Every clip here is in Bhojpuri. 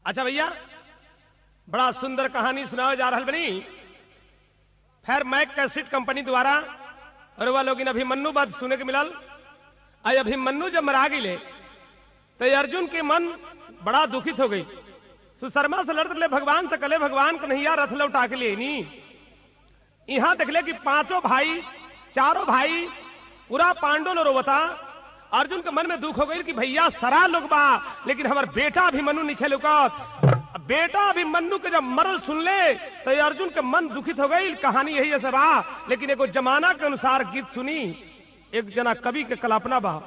अच्छा भैया बड़ा सुंदर कहानी सुनावे जा रहल बनी खैर मैक कैसेट कंपनी द्वारा और वह लोग अभिमन्यु बात सुने के मिलल आई अभिमन्यु जब मरा गई तो अर्जुन के मन बड़ा दुखित हो गई सुशर्मा से लड़ते ले भगवान से कले भगवान कन्हैया रथ लौटा के लिए नी यहाँ देखले कि पांचों भाई चारों भाई पूरा पांडव ने रोवता अर्जुन के मन में दुख हो गई कि भैया सरा लोग बा लेकिन हमार बेटा अभिमन्यु निखे लुकत बेटा अभिमन्यु के जब मरल सुन ले तो ये अर्जुन के मन दुखित हो गई कहानी यही जैसे बा लेकिन एगो जमाना के अनुसार गीत सुनी एक जना कवि के कल्पना बा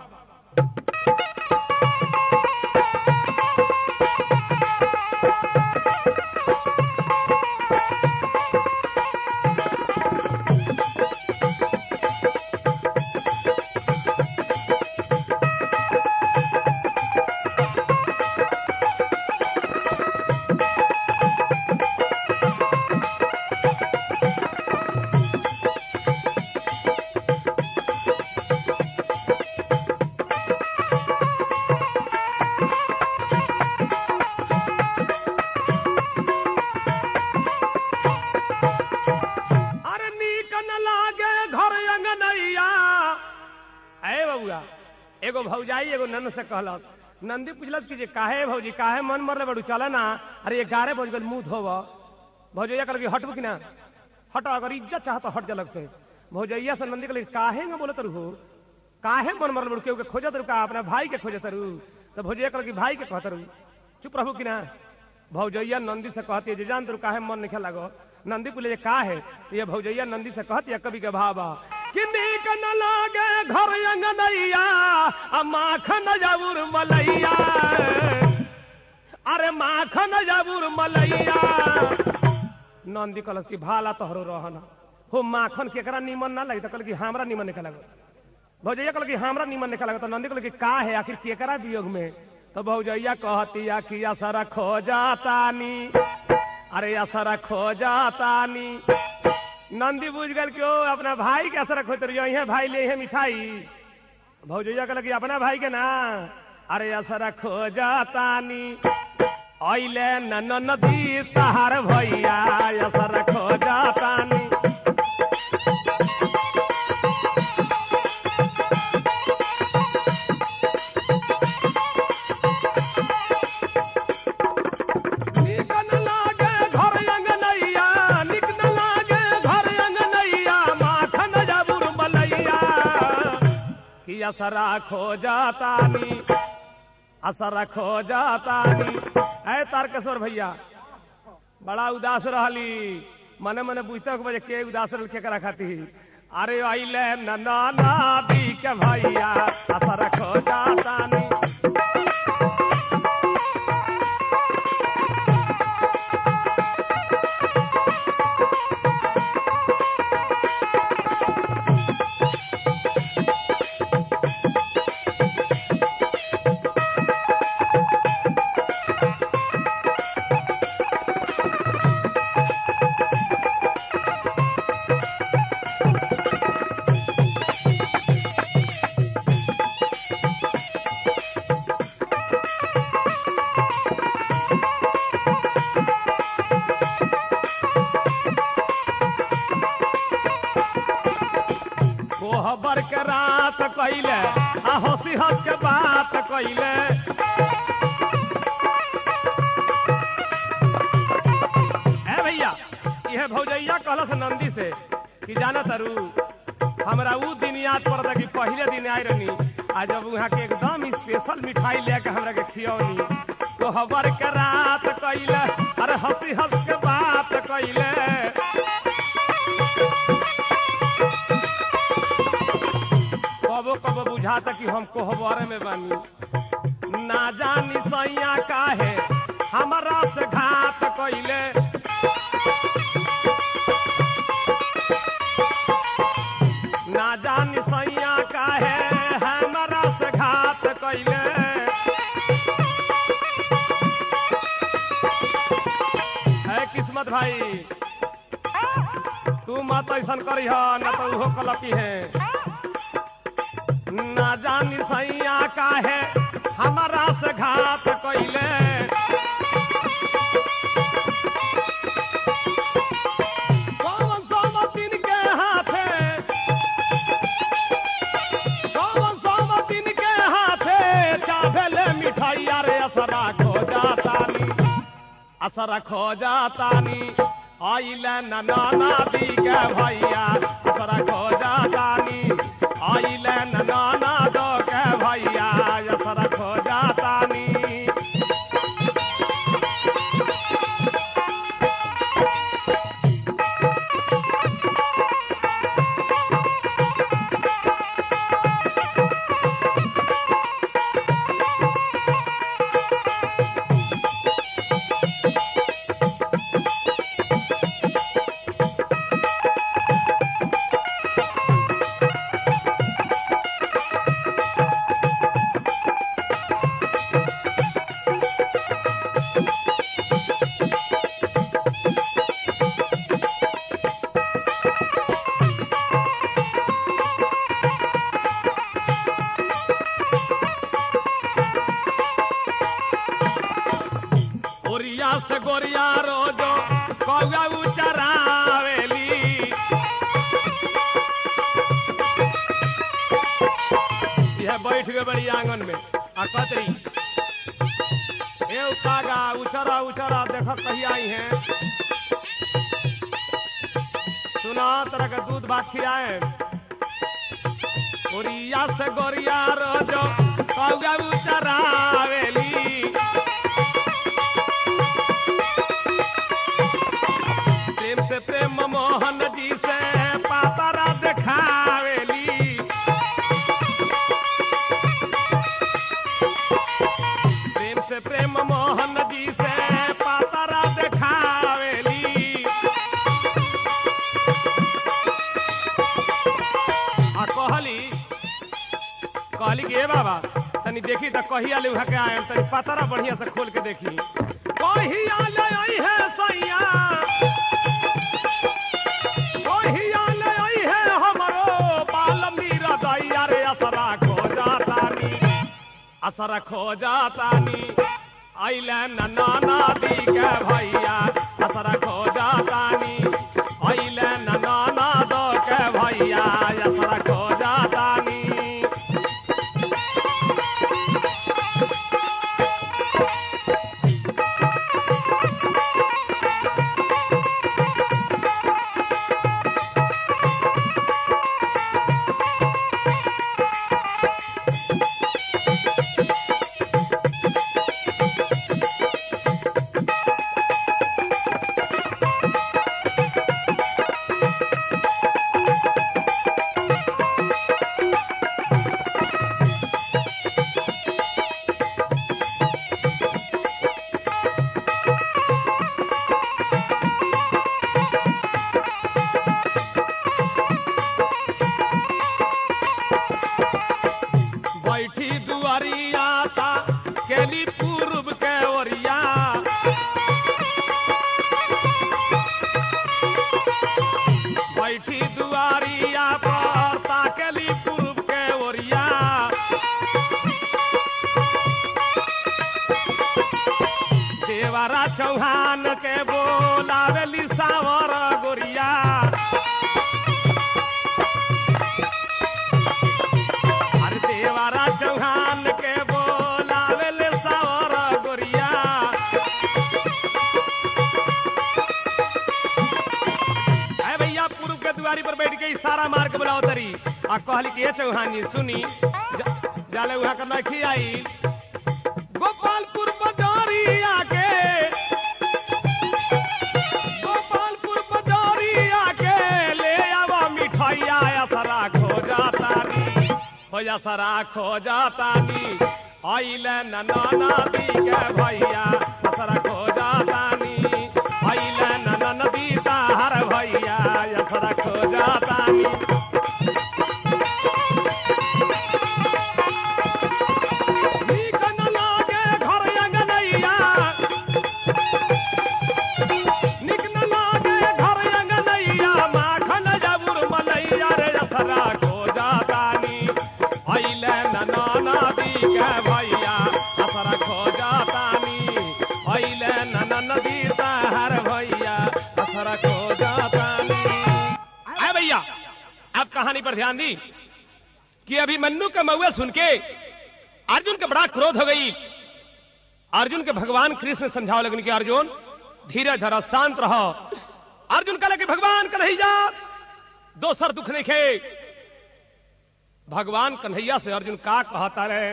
अरे नीक न लागे घर अंगनैया अरे बबुआ एगो भौजाई एगो नन से कहलस नंदी पूछलस कि जे काहे भौजी काहे मन मरले बड़ू चल ना अरे ये गारे बज गल मुंह धोब भौजैया कहल कि हटबू कि ना हट अगर इज्जत चाहत हट जलक से भौजैया से नंदी कहल काहे न बोलत रहू काहे मन मरल बड़ू केहू के खोजत रहू का अपना भाई के खोजत रहू तो भौजैया कहल कि भाई के कहत रहू चुप रहू कि ना भौजैया नंदी से कहती है जे जान तू काहे मन नहीं लागो नंदी पुले का है तो ये भौजैया नंदी से कहती है कवि के भावा कि नीक न लागे घर अंगनैया आ माखन जबुर मलैया अरे माखन जबुर मलैया नंदी कलस की भाला तोहरो रहना हो माखन केकरा निमन ना लगी तो कहल कि हमरा निमन निकल लगो भौजैया कहल कि हमरा निमन निकल लगो तो नंदी कहल कि का है आखिर केकरा वियोग में तो भौजैया कहती या कि असरा खो जातानी अरे असरा खो जातानी नंदी बुझ गल कि ओ अपना भाई के असरा खोत रहियो यहाँ भाई ले है मिठाई भौजैया कहल कि अपना भाई के ना अरे असरा खो जातानी ऐले न नदी तहार भैया असरा खो जातानी निक न लागे घर अंगनैया निक न लागे घर अंगनैया माखन जबुर मलैया कि असरा खो जातानी असरा खो जातानी ऐ तारकेश्वर भैया बड़ा उदास रहली मने मने बुझते हो बजे के उदास रहल केकरा खाती अरे आइले न नाना दी के भैया असरा खो जातानी कोहबर के रात कैले आ हंसी हंस के बात कैले ए भैया यह भौजैया कहलस नंदी से कि जाना तरु हमरा ऊ दिन याद पड़ता कि पहले दिन आए रहनी आ जब वहाँ के एकदम स्पेशल मिठाई लेके हमरा के खियौनी कोहबर के रात कैले अरे हंसी हंस के बात कैले कबो कबो बुझाता कि हम कोहबरे में बानी ना जानी सैया काहे हमरा से घात कैले ना जानी सैया काहे हमरा से घात कैले है किस्मत भाई तू मत ऐसा करी न तो उहो कलपी है ना जानी सैया काहे हमारा से घात कैले असर खो जातानी आइले न नाना दी के भैया असर खो जातानी आइले न नाना दो के भैया असर खो जातानी ओरिया से गोरिया रोजो कौआ उचरावेली यह बैठ गए बड़ी आंगन में आ कतरी ए कागा उचरा उचरा देख कहिया आई है सुना तरह का दूध भात खिलाए ओरिया से गोरिया रोजो कौआ उचरावेली प्रेम से प्रेम मोहन जी से पातारा देखावेली प्रेम से प्रेम मोहन जी से पातारा देखावेली आ कहली कहली कि ए बाबा तनी देखी त कहिया ले उहा के आयल तनी पातारा बढ़िया से खोल के देखी कहिया ले आई है सैया कहिया ले आई है हमरो बालमी रदैया रे असरा खो जातानी असरा खो जातानी आइले न नाना दी के भैया असरा खो जातानी आइले न नाना दो के भैया असरा खो जातानी बैठी दुआरिया था केली पूर्व के ओरिया बैठी दुआरिया पर ताकेली पूर्व के ओरिया देवरा चौहान के बोलावेली सावर गोरिया अरे देवरा चौहान के बोलावेले सावर गोरिया है भैया पूर्व के दुआरी पर बैठ के इशारा मार के बुलाओ तरी आ कहली कि ये चौहान जी सुनी जा, जाले उहा कर नखी आई गोपालपुर बजारिया के गोपालपुर बजारिया के ले आवा मिठाइया असरा खो जातानी हो असरा खो जातानी आइले न नाना दी के भैया असरा खो जातानी आइले न नदी ताहर भैया असरा खो जातानी नीक न लागे घर अंगनैया निक न लागे घर अंगनैया माखन जबुर मलैया रे असरा खो जातानी अइले न नाना दी के भैया असरा खो जातानी अइले न नदी ताहर भैया असरा खो जातानी आए भैया अब कहानी पर ध्यान दी कि अभी मन्नू का मऊआ सुन के अर्जुन के बड़ा क्रोध हो गई अर्जुन के भगवान कृष्ण समझाओ लगन कि अर्जुन धीरे धरा शांत रहो अर्जुन कहले कि भगवान कन्हैया दोसर दुख नहीं खे भगवान कन्हैया से अर्जुन का कहता रहे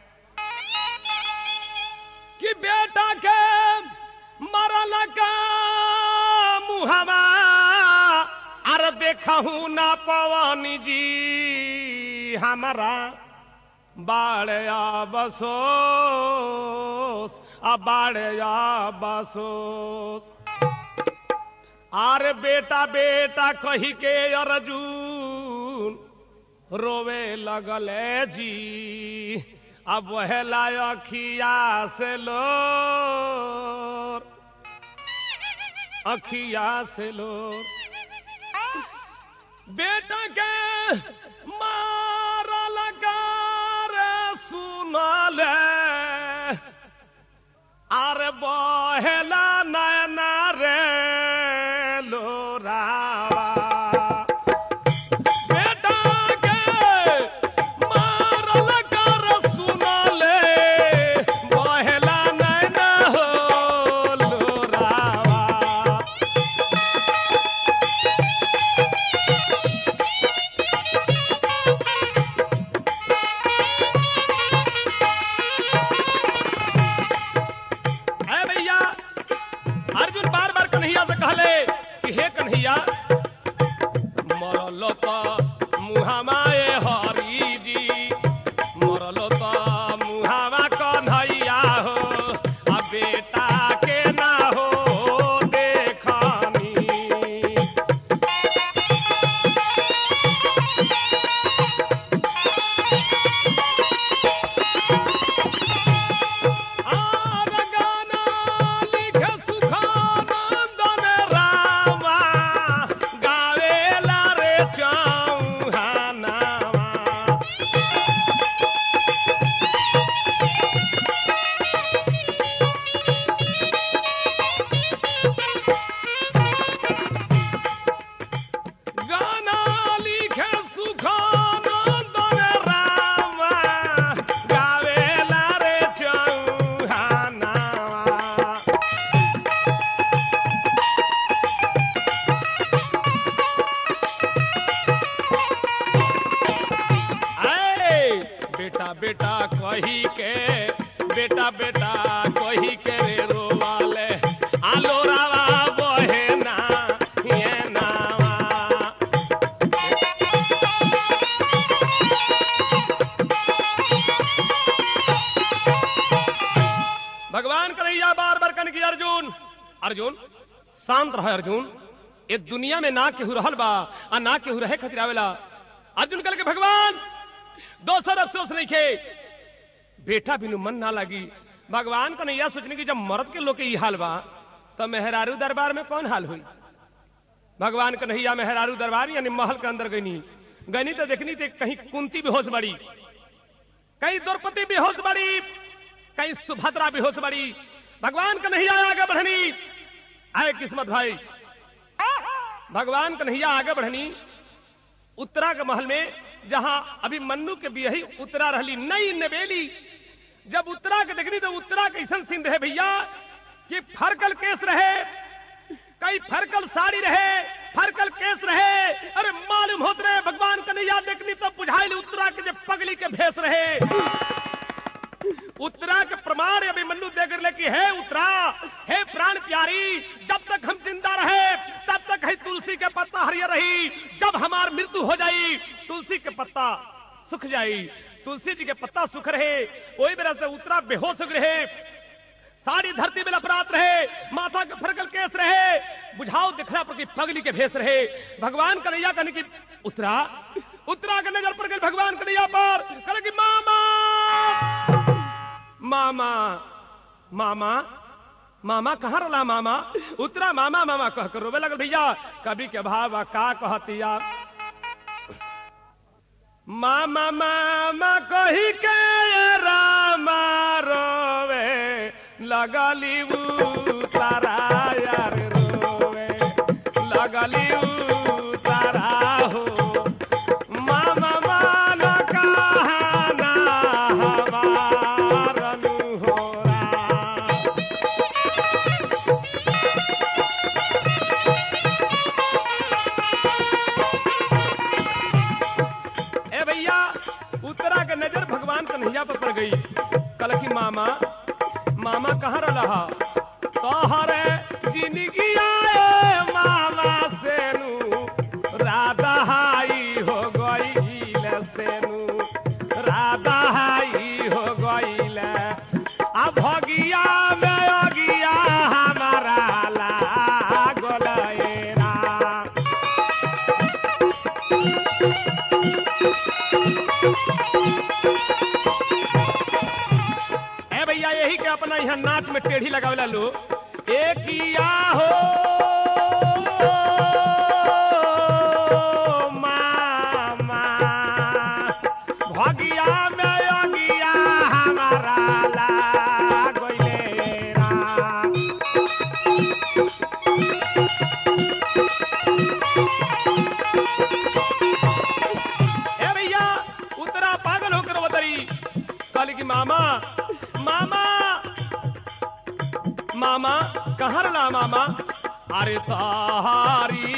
कि बेटा के मरल का मुहवा अरे देखू ना पवन जी हमारा बाड़या बसोस आ बाड़या बसोस आरे बेटा बेटा कही के अर्जुन रोवे लगले जी अब वहला अखिया से लो अखिया से लो बेटा के मारल रे सुनल आरे बहेला नैना रे लोरावा बेटा के मारल कर सुनले बहेला नैना हो लोरावा है भैया अर्जुन बार बार कन्हैया से कहले कि हे कन्हैया मरल त मुहामाए हरी जी मरल त मुहामा कन्हैया हो आ बेटा के ना हो देखनी आर गाना लिखे सुखानंदन रामा, गावेला रे चौहानावा। गाना लिखे सुखानंदन रामा, गावेला रे चौहानावा। आए, बेटा बेटा कही के बेटा बेटा कही के रे रोवाले आलो रावा बहे ना ये नावा भगवान कन्हैया बार बार कन की अर्जुन अर्जुन शांत रहे अर्जुन ये दुनिया में ना केहू रहल बा आ ना केहू रहे खातिर आवेला अर्जुन कल के भगवान दोसर अफसोस नहीं खे बेटा बिनु मन ना लगी भगवान कन्हैया सोचने की जब मर्द के लोग के ई हाल बा तो मेहरारू दरबार में कौन हाल हुई भगवान कन्हैया मेहरारू दरबार यानी महल के अंदर गईनी गईनी तो देखनी थी कहीं कुंती बेहोश बड़ी कहीं द्रौपदी बेहोश बड़ी कहीं सुभद्रा बेहोश बड़ी भगवान कन्हैया आगे बढ़नी आए किस्मत भाई भगवान कन्हैया आगे बढ़नी उत्तरा के महल में जहां अभी मन्नू के बियही उत्तरा रहली नई नवेली जब उत्तरा के देखनी तो उत्तरा कैसन सीन रहे भैया कि फरकल केस रहे कई फरकल साड़ी रहे फरकल केस रहे अरे मालूम होत रहे भगवान कन्हैया देखनी तो बुझाइल उत्तरा के जब पगली के भेस रहे उत्तरा के प्रमाण अभी मन्नू देख ले कि हे उत्तरा हे प्राण प्यारी जब तक हम जिंदा रहे तब तक है तुलसी के पत्ता हरियर रही जब हमार मृत्यु हो जाई तुलसी के पत्ता सुख जाई तुलसी जी के पत्ता सुख रहे वही तरह से उत्तरा बेहोश हो रहे सारी धरती में लपरात रहे माथा के फरकल केस रहे बुझाओ दिखला पर कि पगली के भेस रहे भगवान कन्हैया कहने की उत्तरा उत्तरा के नजर पर गई भगवान कन्हैया पर कहने की मामा मामा मामा मामा कहाँ रला मामा उतरा मामा मामा कह कर रोवे लगल भैया कभी के भावा का कहतिया मामा मामा कही के रामा रोवे लगली उतारा यार रोवे लगली उतारा हो मामा मान कहाना हमार अनुहोरा कल की मामा मामा कहाँ रहा तोहरे जिंदगी आए मामा सेनु राधा हाई हो गईल सेनु राधा हाई हो गईल आ भगिया में अगिया हमारा लागल ए राम ए भैया यही के अपना यहाँ नाच में टेढ़ी लगावेला लो एक या हो मामा भगिया में अगिया हमारा लागले राम ए भैया उतरा पागल होकर बतरी कल की मामा मामा मामा कहाँ रला मामा अरे तारी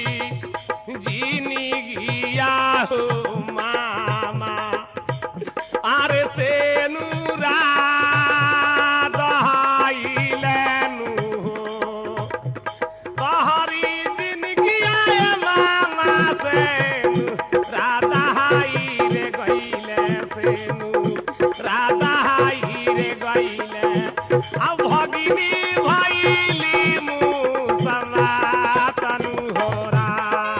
जीनी गिया हो मामा अरे से दहाइलेनु हो तहरी दिन गिया मामा से राधा हाई रे गईले सेनु राधा हाई रे गईले अब भगिनी भैली मुसमातनु होरा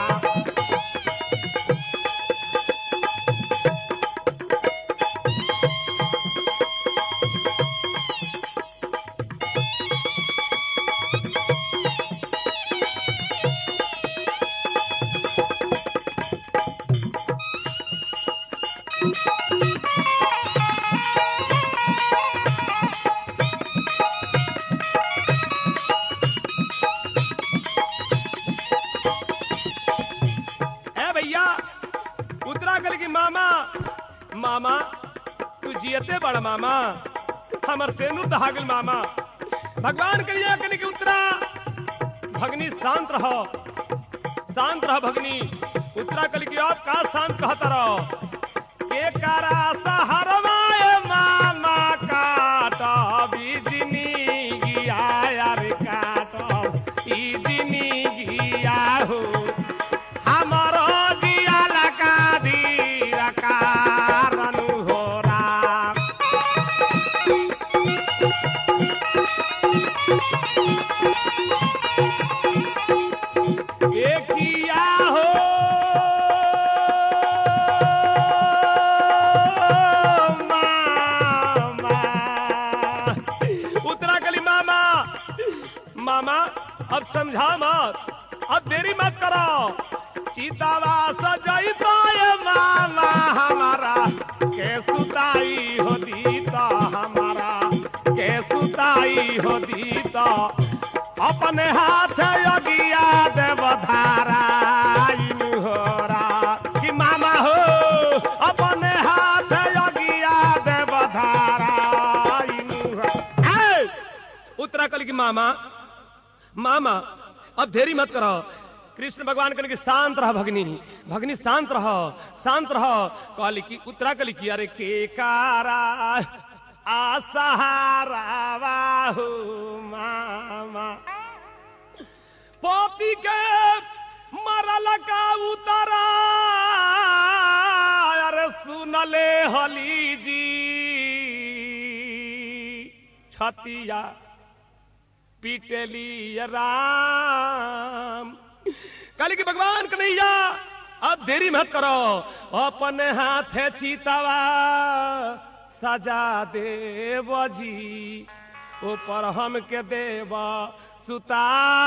ए भैया उत्तराखंड की मामा मामा तू जियते बड़ा मामा हमर सेनु दहागल मामा भगवान करिया कने के उतरा भगनी शांत रहो शांत रहो भगनी उत्तराखंड की आप का शांत कहता रहो के कारा सहरवाए मामा काट बिजनी गिया यार काट ई दिनी गिया हो हमारो दिया लगा दी कारण हो राम एकिया हो मामा उत्तराखली मामा मामा अब समझा मत अब देरी मत करो सीतावा सजई तो ये मामा हमारा के सुताई हो दीता हमारा के सुताई हो दीता अपने हाथ योगिया देव धारा होरा कि मामा हो अपने हाथ योगिया देव धारा उत्तराखंड की मामा मामा अब देरी मत करो कृष्ण भगवान कहने की शांत रह भगनी भगनी शांत रहो शांत रहो कहली की उत्तराखंड की अरे के कारा आसहारा बाहु मामा पोपी के मरल का उतरा अरे सुनले हली जी छतिया पीटली राम काली की भगवान कन्हैया अब देरी मत करो अपने हाथ चीतावा सजा देव जी ऊपर हम के देव सुता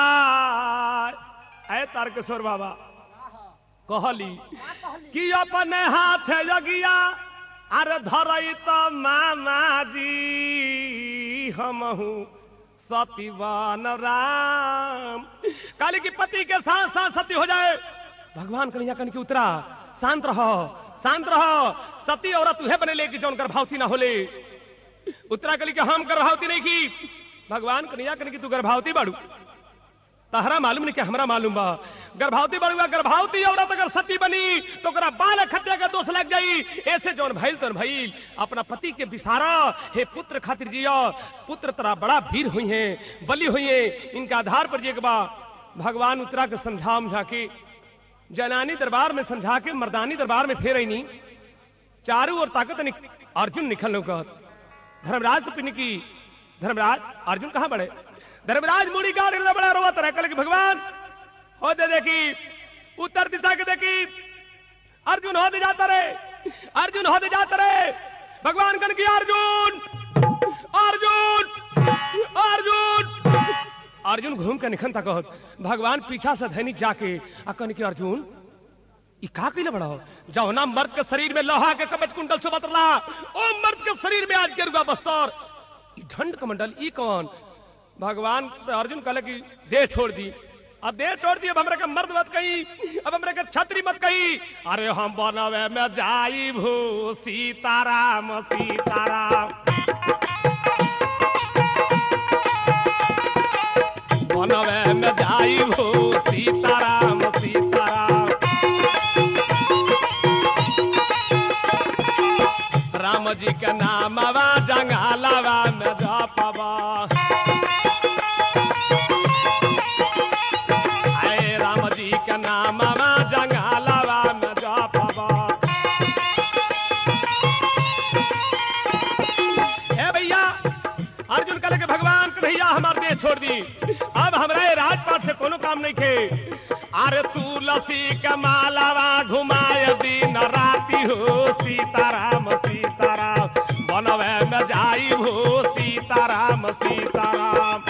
है तारकेश्वर बाबा कहली कि अपने हाथ यगिया अरे धरई तो मामा जी हमहू सतीवान राम काली की पति के साथ साथ सती हो जाए भगवान कन्हैया कन की उतरा शांत रहो शांत रहो सती औरत तुहे बने ले कि जौन गर्भवती ना होले उत्तरा कली के हम गर्भवती नहीं की भगवान कन्हैया कन की तू गर्भवती बाड़ू तहरा मालूम नहीं कि हमरा मालूम बा गर्भवती बड़ुआ गर्भवती औरत अगर सती बनी तो ओकरा बाल हत्या का दोष लग जाई ऐसे जौन भइल तौन भइल अपना पति के बिसारा हे पुत्र खातिर जिया पुत्र तरा बड़ा वीर हुई है बलि हुई है इनका आधार पर जे के बा भगवान उतरा के समझा उमझा के जनानी दरबार में समझा के मर्दानी दरबार में फेर नहीं चारों ओर ताकत निक, अर्जुन निकल लौकत धर्मराज से पिन की धर्मराज अर्जुन कहाँ बड़े धर्मराज मुड़ी का बड़ा रोवत रहे कल कि भगवान हो दे देखी उत्तर दिशा के देखी अर्जुन हो दे जाता रहे अर्जुन हो दे जाता रहे भगवान कन की अर्जुन अर्जुन अर्जुन अर्जुन घूम के निखन तक भगवान पीछा से धैनिक जाके आ कन की अर्जुन ई का कइले बड़ा जाओ ना मर्द के शरीर में लोहा के कवच कुंडल से बतला ओ मर्द के शरीर में आज गेरुआ बस्तर ई ढंड कमंडल ई कौन भगवान से अर्जुन कहले कि देह छोड़ दी अब देह छोड़ दी अब हमरे के मर्द मत कही अब हमरे के छतरी मत कही अरे हम बनवे में जाई भू सीताराम सीताराम बनवे में जाई भू सीताराम सीताराम राम जी के नामवा जंगालवा में जपवा आए राम जी के नामवा जंगालवा में जपवा ए भैया अर्जुन कहले के भगवान कन्हैया हमार देह छोड़ दी अब हमरा ये राजपाट से कोनो काम नहीं खे अरे तुलसी के मालावा घुमाए दिन राती हो सीताराम सीताराम बनवे में जाई हो सीताराम सीताराम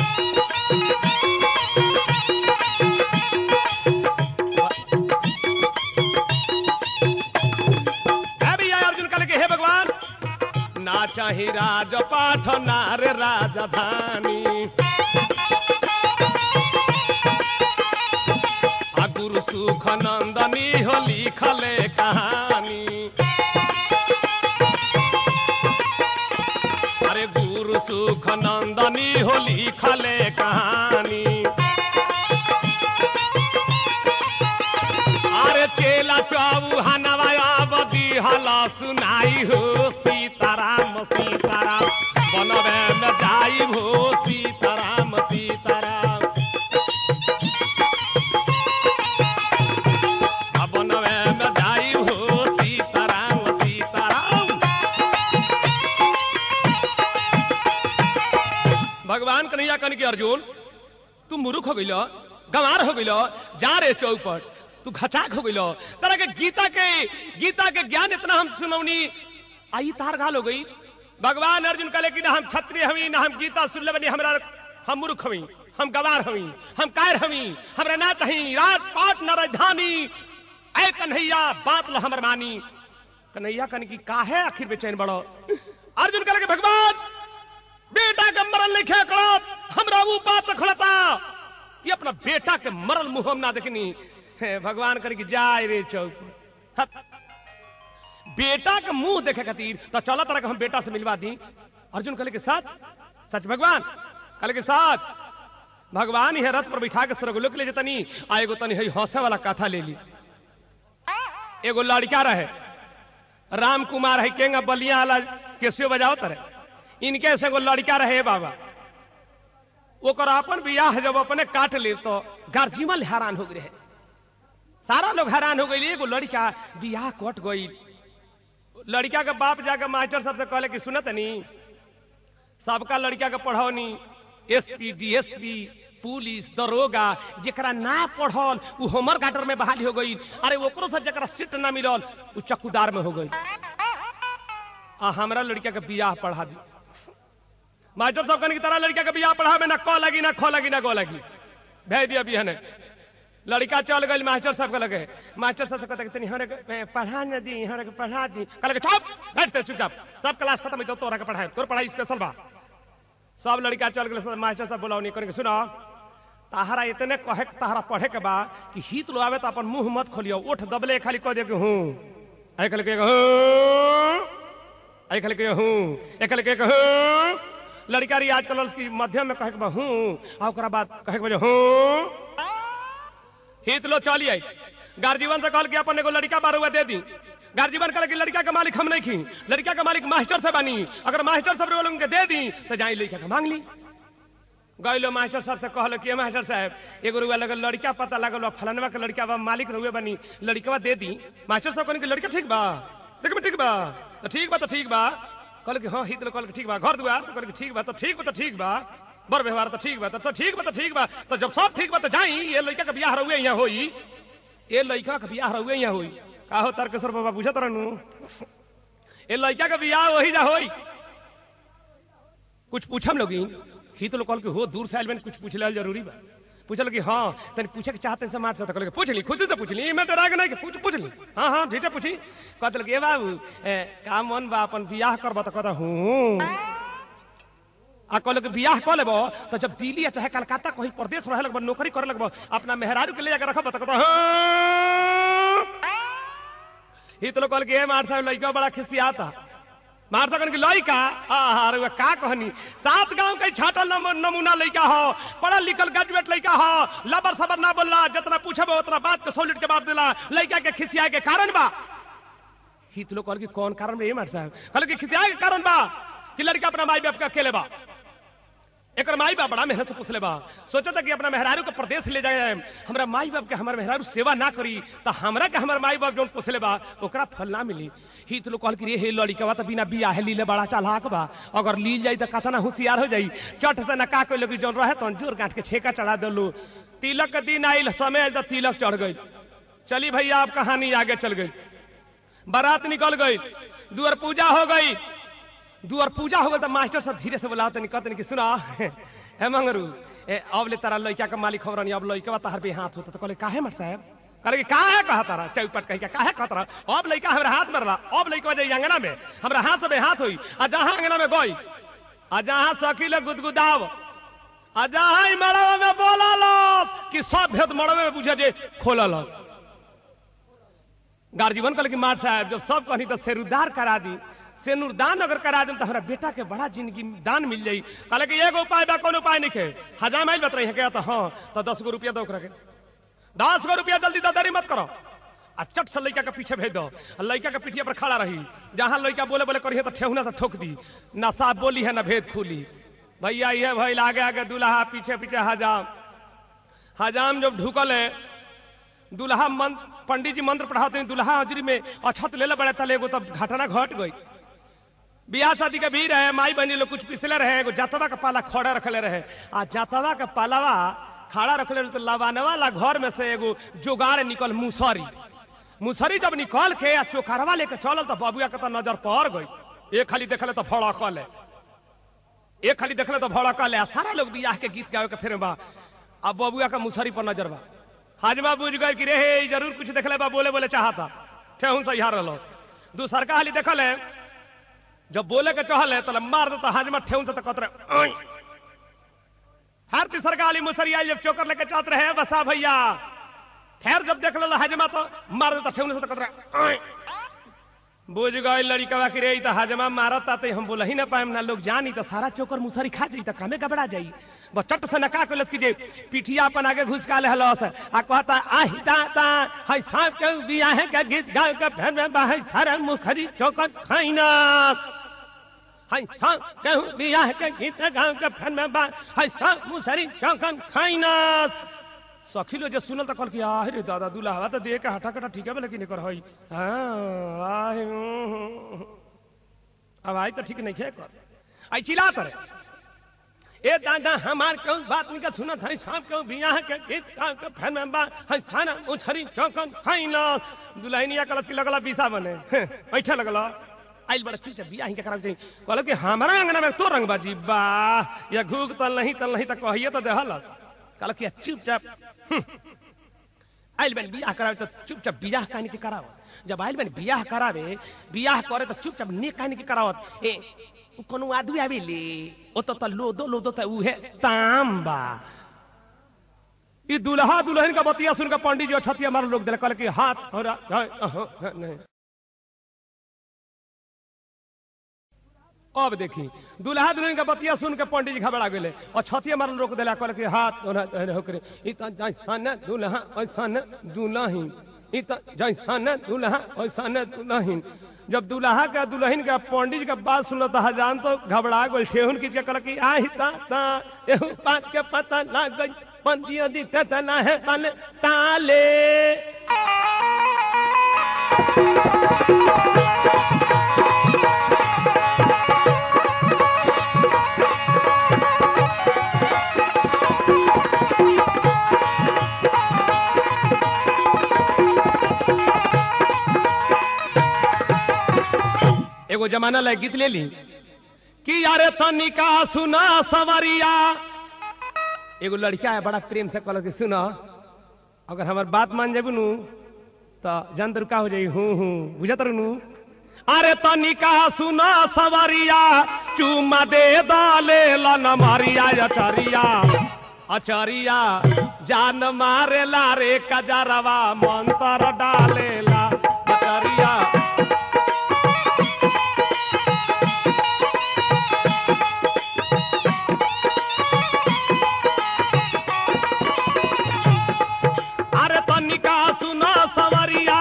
है भैया अर्जुन कहले के हे भगवान ना चाही राजपाठ ना रे राजधानी आ गुरु सुख नंदनी हो लिखले कहानी अरे गुरु सुख नंदनी हो लिखले कहानी अरे चेला चौहानवा बदी हला सुनाई हो सीताराम सीताराम बनवे में जाई हो सीताराम सीताराम आ बनवे में जाई हो सीताराम सीताराम भगवान कन्हैया कन के अर्जुन तू मुरुख हो गइल गंवार हो गइल जा रे चौपट तू घचाक हो गइल तरह के गीता के गीता के ज्ञान इतना हम सुनौनी आई तार घाल हो गई भगवान अर्जुन कहले कि ना हम क्षत्रिय हवी ना हम गीता सुन ले बनी हमरा हम मूर्ख हवी हम गवार हवी हम कायर हवी हमरा ना कहीं रात पाट न राजधानी ऐ कन्हैया बात ल हमर मानी कन्हैया कन की काहे आखिर बेचैन बड़ो अर्जुन कहले कि भगवान बेटा के मरल लिखे करो हमरा वो बात रखलता कि अपना बेटा के मरल मुंह हम ना देखनी हे, भगवान कर की जाए रे चौक हट। बेटा के मुंह देखे खातिर तो चला तरह के हम बेटा से मिलवा दी अर्जुन कहले के सच सच भगवान कहले के सच भगवान ही रथ पर बिठा के स्वर्गलोक ले जतनी आ एगो तनी हई हंसे वाला कथा ले ली एगो लड़का रहे राम कुमार है केंगा बलिया वाला केसियो बजाओ तरह इनके से एगो लड़का रहे बाबा ओकर अपन बियाह जब अपने काट ले तो गार्जिमल हैरान हो गए सारा लोग हैरान हो गई एगो लड़का बियाह कट गई लड़का के बाप जाकर मास्टर सबसे कहले कि सुनत नहीं सबका लड़का के पढ़ौनी एसपी डीएसपी पुलिस दरोगा जेकरा ना पढ़ल उ होमर गाटर में बहाली हो गई अरे ओकरो से जेकरा सीट ना मिलल उ चक्कूदार में हो गई आ हमरा लड़का के बियाह पढ़ा दी मास्टर साहब कहने की तरह लड़का के बियाह पढ़ा में ना क लगी ना ख लगी ना गो लगी भेज दिया बिहने लड़का चल गई मास्टर साहब के लगे मास्टर साहब से कहते कि तनी हमरा के पढ़ा न दी हमरा के पढ़ा दी कहले कि चुप बैठते चुपचाप सब क्लास खत्म हो तोरा के पढ़ाए तोर पढ़ाई स्पेशल बा सब लड़का चल गए मास्टर साहब बोलाओ करके सुनो ताहरा इतने कहे के ताहरा पढ़े के बा कि हित लो आवे तो अपन मुंह मत खोलियो उठ दबले खाली कह दे कि हूं आई खाली कहे हूं आई खाली कहे हूं आई खाली कहे हूं लड़का रही आजकल की मध्यम में कहे के बा हूँ आ ओकरा बाद कहे के बा जे हूँ हित लो चली आई गार्जीवन से कहल कि अपन एगो लड़का बार हुआ दे दी गार्जीवन कहल कि लड़का के मालिक हम नहीं खी लड़का के मालिक मास्टर से बनी अगर मास्टर सब लोगन के दे दी तो जाई लड़का के मांग ली गईलो मास्टर साहब से कहल कि मास्टर साहब एगो रुआ लगल लड़का पता लगल बा फलनवा के लड़का बा मालिक रुए बनी लड़कवा दे दी मास्टर साहब कहने कि लड़का ठीक बा देख ठीक बा तो ठीक बा तो ठीक बा कहल कि हाँ हित कहल कि ठीक बा घर दुआर तो कहल कि ठीक बा तो ठीक बा तो ठीक बा बर व्यवहार तो ठीक बा तो तो ठीक बा तो ठीक बा तो जब सब ठीक बा तो जाई ये लड़का के बियाह रहुए यहाँ होई ये लड़का के बियाह रहुए यहाँ होई का हो तारकेश्वर बाबा पूछत रहनु ये लड़का के बियाह वही जा होई कुछ पूछम लोगी हित लोग कहल कि हो दूर से आयल बनी कुछ पूछ लेल जरूरी बा पूछल कि हाँ तनी पूछे के चाहते से मार सकता कहल कि पूछ ली खुशी से पूछ ली मैं डरा के नहीं कि पूछ पूछ ली हाँ हाँ ठीक है पूछी कहते कि ए बाबू ए, का मन बा अपन बियाह करबा तो कहता हूँ आ कहल कि बियाह कऽ लेबो तो जब दिल्ली या चाहे कलकत्ता कहीं प्रदेश रहे लगबो नौकरी करे लगबो अपना मेहरारू के ले जाकर रखब तो कहता हाँ हित लोग कहल कि ए मार साहब लड़का बड़ा खिसियाता मार सकन की लड़का अरे वे का कहनी सात गांव के छाटल नम- नमूना लड़का हो पढ़ल लिखल ग्रेजुएट लड़का हो लबर सबर ना बोलला जितना पूछब उतना बात के सॉलिड जवाब दिला लड़का के खिसिया के कारण बा हित लोग कहल कि कौन कारण बा ये मार साहब कहल कि खिसिया के कारण बा कि लड़का अपना माई बाप के अकेले बा एक माई बाप बड़ा मेहनत से पूछले बा सोचा था कि अपना मेहरारू के प्रदेश ले जाए हमरा माई बाप के हमारे मेहरारू सेवा ना करी तो हमरा के हमारे माई बाप जो पूछले बा ओकरा फल ना मिली ही तो लोग कहल कि रे हे लड़का तो बिना बियाह लीले बड़ा चालाक बा अगर लील जाई तो कतना होशियार हो जाई चट से नका कोई लोग जौन रहे तो जोर गांठ के छेका चढ़ा दलो तिलक के दिन आइल समय आइल तो तिलक चढ़ गई चली भैया अब कहानी आगे चल गई बारात निकल गई दुआर पूजा हो गई दुआर पूजा हो गई तो मास्टर सब धीरे से बोलाते नहीं कहते कि सुना हे मंगरू ए अब ले तारा लड़का के मालिक खबर नहीं अब लड़का तार पे हाथ होता तो कहले काहे मर साहब करे कि काहे कहा तारा चौपट कह के काहे कहत रहा अब लड़का हमरा हाथ मरला अब लड़का जाई अंगना में हमरा हाथ से हाथ होई आ जहां अंगना में गई आ जहां सकील गुदगुदाव आ जहां ई मड़वा में बोलल कि सब भेद मड़वे में बुझे जे खोलल गार्जीवन कहले कि मार साहब जब सब कहनी तो सेरुदार करा दी सेनुर दान अगर करा दें तो हमारा बेटा के बड़ा जिंदगी दान मिल जाई कहले कि एगो उपाय बा कौन उपाय नहीं है हजाम आइल बत रही है तो हाँ तो दस गो रुपया दो ओकरा के दस गो रुपया जल्दी ददारी मत करो आ चट से लड़का के पीछे भेज दो आ लड़का के पीठिया पर खड़ा रही जहां लड़का बोले बोले करिए तो ठेहुना से ठोक दी ना साफ बोली है ना भेद खुली भैया ये भैल आगे आगे दूल्हा पीछे पीछे हजाम हजाम जब ढुकल है दूल्हा मन पंडित जी मंत्र पढ़ाते हैं दूल्हा हजरी में अछत ले ले बड़े तले एगो तब घटना घट गई बियाह शादी के भी रहे माई बहनी लोग कुछ पिछले रहे एगो जातवा का पाला खड़ा रखले रहे आ जातवा का पालावा खड़ा रखले रहे तो लवाने वाला घर में से एगो जुगाड़ निकल मुसरी मुसरी जब निकल के आ चोखरवा लेके चलल तो बबुआ के तो नजर पड़ गई एक खाली देखले तो भड़कल है एक खाली देखले तो भड़कल है आ सारा लोग बियाह के गीत गावे के फिर बा अब बबुआ का मुसरी पर नजर बा हाजमा बुझ गए कि रे हे ई जरूर कुछ देखले बा बोले बोले चाहता ठेहुन से यहाँ रहो दूसरका हाली देखल है जब बोले के चहल है तो मार देता हाजमा ठेहुन से तो कतरे "ओय।" हर तीसरका हाली मुसरी आई जब चोकर लेके चलत रहे बसा भैया फिर जब देख लो हाजमा तो मार देता ठेहुन से तो कतरे "ओय।" बुझ गए लड़का कि रे ई तो हाजमा मारता तो हम बोल ही ना पाएम ना लोग जानी तो सारा चोकर मुसरी खा जाई तो कामे गबड़ा जाई बस चट से नका के लस कीजिए पिठिया अपन आगे घुसका ले हलस आ कहता आही दाता हई सांप के बियाह के गीत गा के फेर में बाहर सारा मुखरी चोकर खाइना हई सांप के बियाह के गीत गा के फेर में बा हई सांप मुसरी चोकर खाइना सखीलो जे सुनल त कहल कि आहे रे दादा दुल्हा त दे के हटा कटा ठीक है लेकिन एकर हई हां आहे हूं। अब आई तो ठीक नहीं खे कर आई चिल्ला करे ए दादा हमार क्यों बात निका सुनत हई सांप क्यों बियाह के गीत गा के फेर में बा हई सारा मुछरी चौकन खाइना दुल्हनिया कलश की लगला बीसा बने ऐठे लगला आइल बड़ा चीज बियाह के कराव चाहिए कहल कि हमारा अंगना में तो रंग बाजी बा या घूग तल नहीं तल नहीं त कहिए तो देहल कहल कि चुपचाप हम्म, आइल बन बियाह करावे तो चुपचाप बियाह कहने के कराव जब आइल बन बियाह करावे बियाह करे तो चुपचाप ने कहने के करावत ए उ कोनो आदमी आवेले ओ तो त लोदो लोदो त उहे तांबा ई दुल्हा दुल्हन का बतिया सुन के पंडित जी छतिया मार लोग दिल कहल कि हाथ हो रहा नहीं अब देखी दूल्हा दुल्हन के बतिया सुन के पंडित जी घबरा गेले और छतिया मारल रोक देला कहल कि हाथ ओना एने होकरे ई त जैसन दूल्हा ऐसन दुल्हन ई त जैसन दूल्हा ऐसन दुल्हन जब दूल्हा के दुल्हन के पंडित जी के बात सुनल तो हजान तो घबरा गेल ठेहुन की कहल कि आही ता ता एहू बात के पता लग गई पंडिया दी तना है ताले ताले एगो जमाना लायक गीत ले ली कि यारे तनिका सुना सवरिया एगो लड़का है बड़ा प्रेम से कहल कि सुना अगर हमार बात मान जेबू नु तो जान का हो जाई हूँ हूँ बुझत रहू अरे तनिका सुना सवरिया चुमा दे दाले लन मारिया अचरिया अचरिया जान मारे रे कजरवा मंतर डालेला अचरिया अरे तनिका सुना सवरिया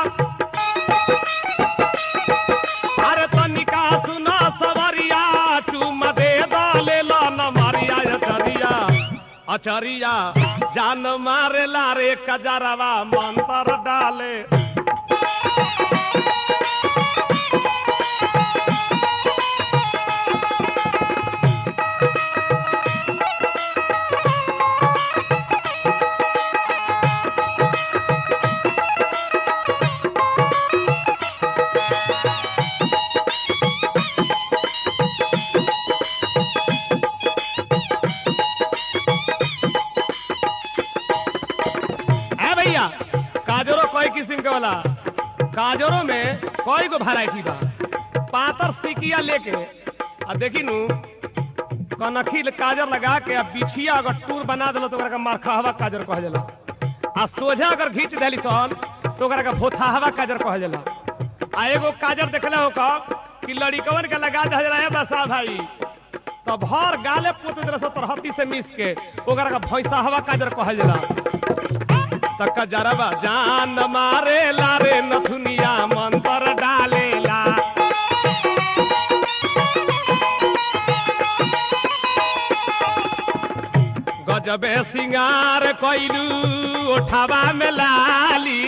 अरे तनिका सुना सवरिया चुम दे दाले लन मारिया अचरिया अचरिया जान मारे रे कजरवा मंतर डाले है भैया काजरो कोई किस्म के वाला काजरो में कोई को वैरायटी बा पातर सिकिया लेके आ देखी नु कनखी काजर लगा के आ बिछिया अगर टूर बना दिलो तो ओकरा के मारखहवा काजर कह जाला आ सोझा अगर घींच देली सन तो ओकरा के भोथाहवा काजर कह जाला आ एगो काजर देखले हो का कि लड़िकवन के लगा दे है बसा भाई तो भर गाले पोत दिल से तरहती से मिस के ओकरा के भैंसा हवा काजर कहल जाला तक जरबा जान मारे लारे नथुनिया मंतर डालेला गजबे सिंगार कैलू ओठावा में लाली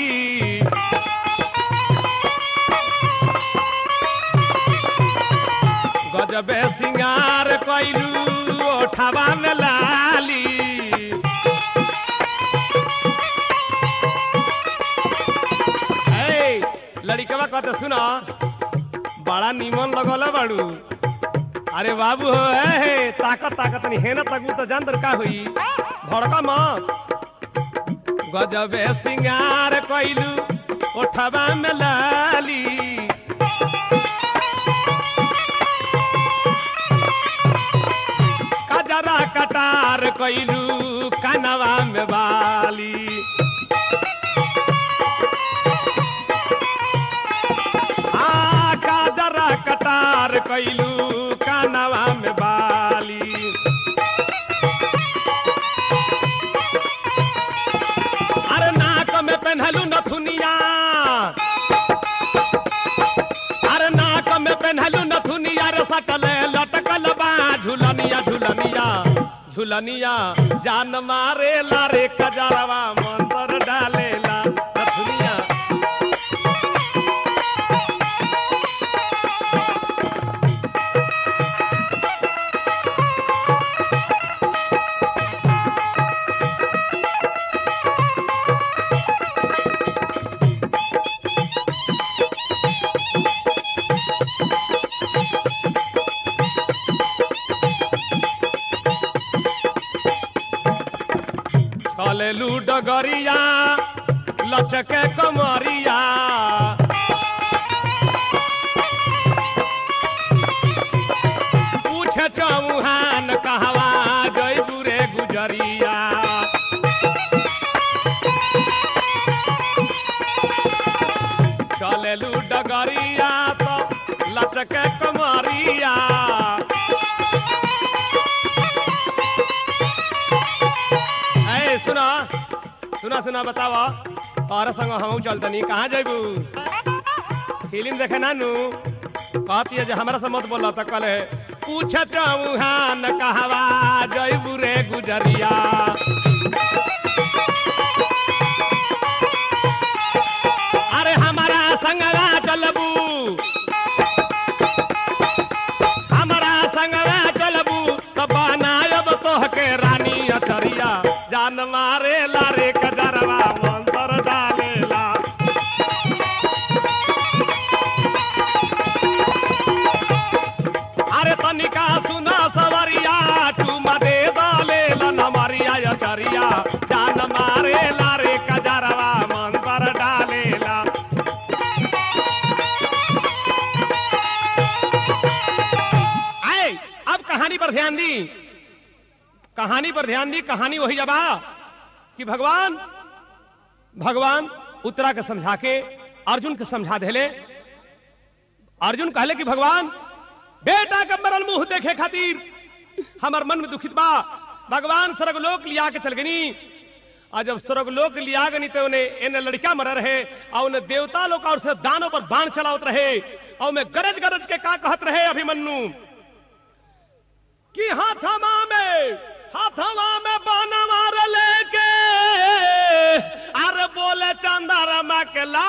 गजबे सिंगार कैलू ओठावा में लाली ए, लड़िकवा कहते सुना बड़ा निमन लगल बाड़ू अरे बाबू हो ए, हे ताकत ताकत नहीं है ना तकू तो जान का हुई भड़का मत गजबे सिंगार कैलू ओठवा में लाली कजरा कटार कैलू कनवा में बाली आ काजरा कटार कैलू कानवा में बाली अरे नाक में पहनलू नथुनिया अरे नाक में पहनलू नथुनिया रे सटल लटकल बा झुलनिया झुलनिया झुलनिया जान मारे लारे कजरवा मंतर डालेला नथुनिया चलेलू डगरिया लचके कमरिया पूछे चौहान कहवा जय बुरे गुजरिया चलेलू डगरिया तो लचके कमरिया सुना सुना बतावा और संग हम चलतनी कहाँ जेबू फिल्म देखे नानू कहती है जे हमरा से मत बोला तो कल पूछत उहान कहवा जैबू रे गुजरिया अरे हमारा संगवा चलबू हमारा संगवा चलबू तो बनायब तोहके रानी अचरिया जान मारे लारे कजरवा मंतर डालेला अरे तनिका सुना सवरिया चुमा दे दाले नमरिया अचरिया जान मारे लारे कजरवा मंतर डालेला आए अब कहानी पर ध्यान दी कहानी पर ध्यान दी कहानी वही जबा कि भगवान भगवान उत्तरा के समझा के अर्जुन के समझा देले अर्जुन कहले कि भगवान बेटा के मरल मुंह देखे खातिर हमार मन में दुखित बा भगवान स्वर्गलोक लिया के चल गनी और जब स्वर्गलोक लिया गनी तो उन्हें इन लड़का मर रहे और उन्हें देवता लोग और से दानों पर बाण चलावत रहे और मैं गरज गरज के का कहत रहे अभिमन्यु कि हाथमा में हाथमा में बाना मार लेके अरे बोले चंदारमा के ला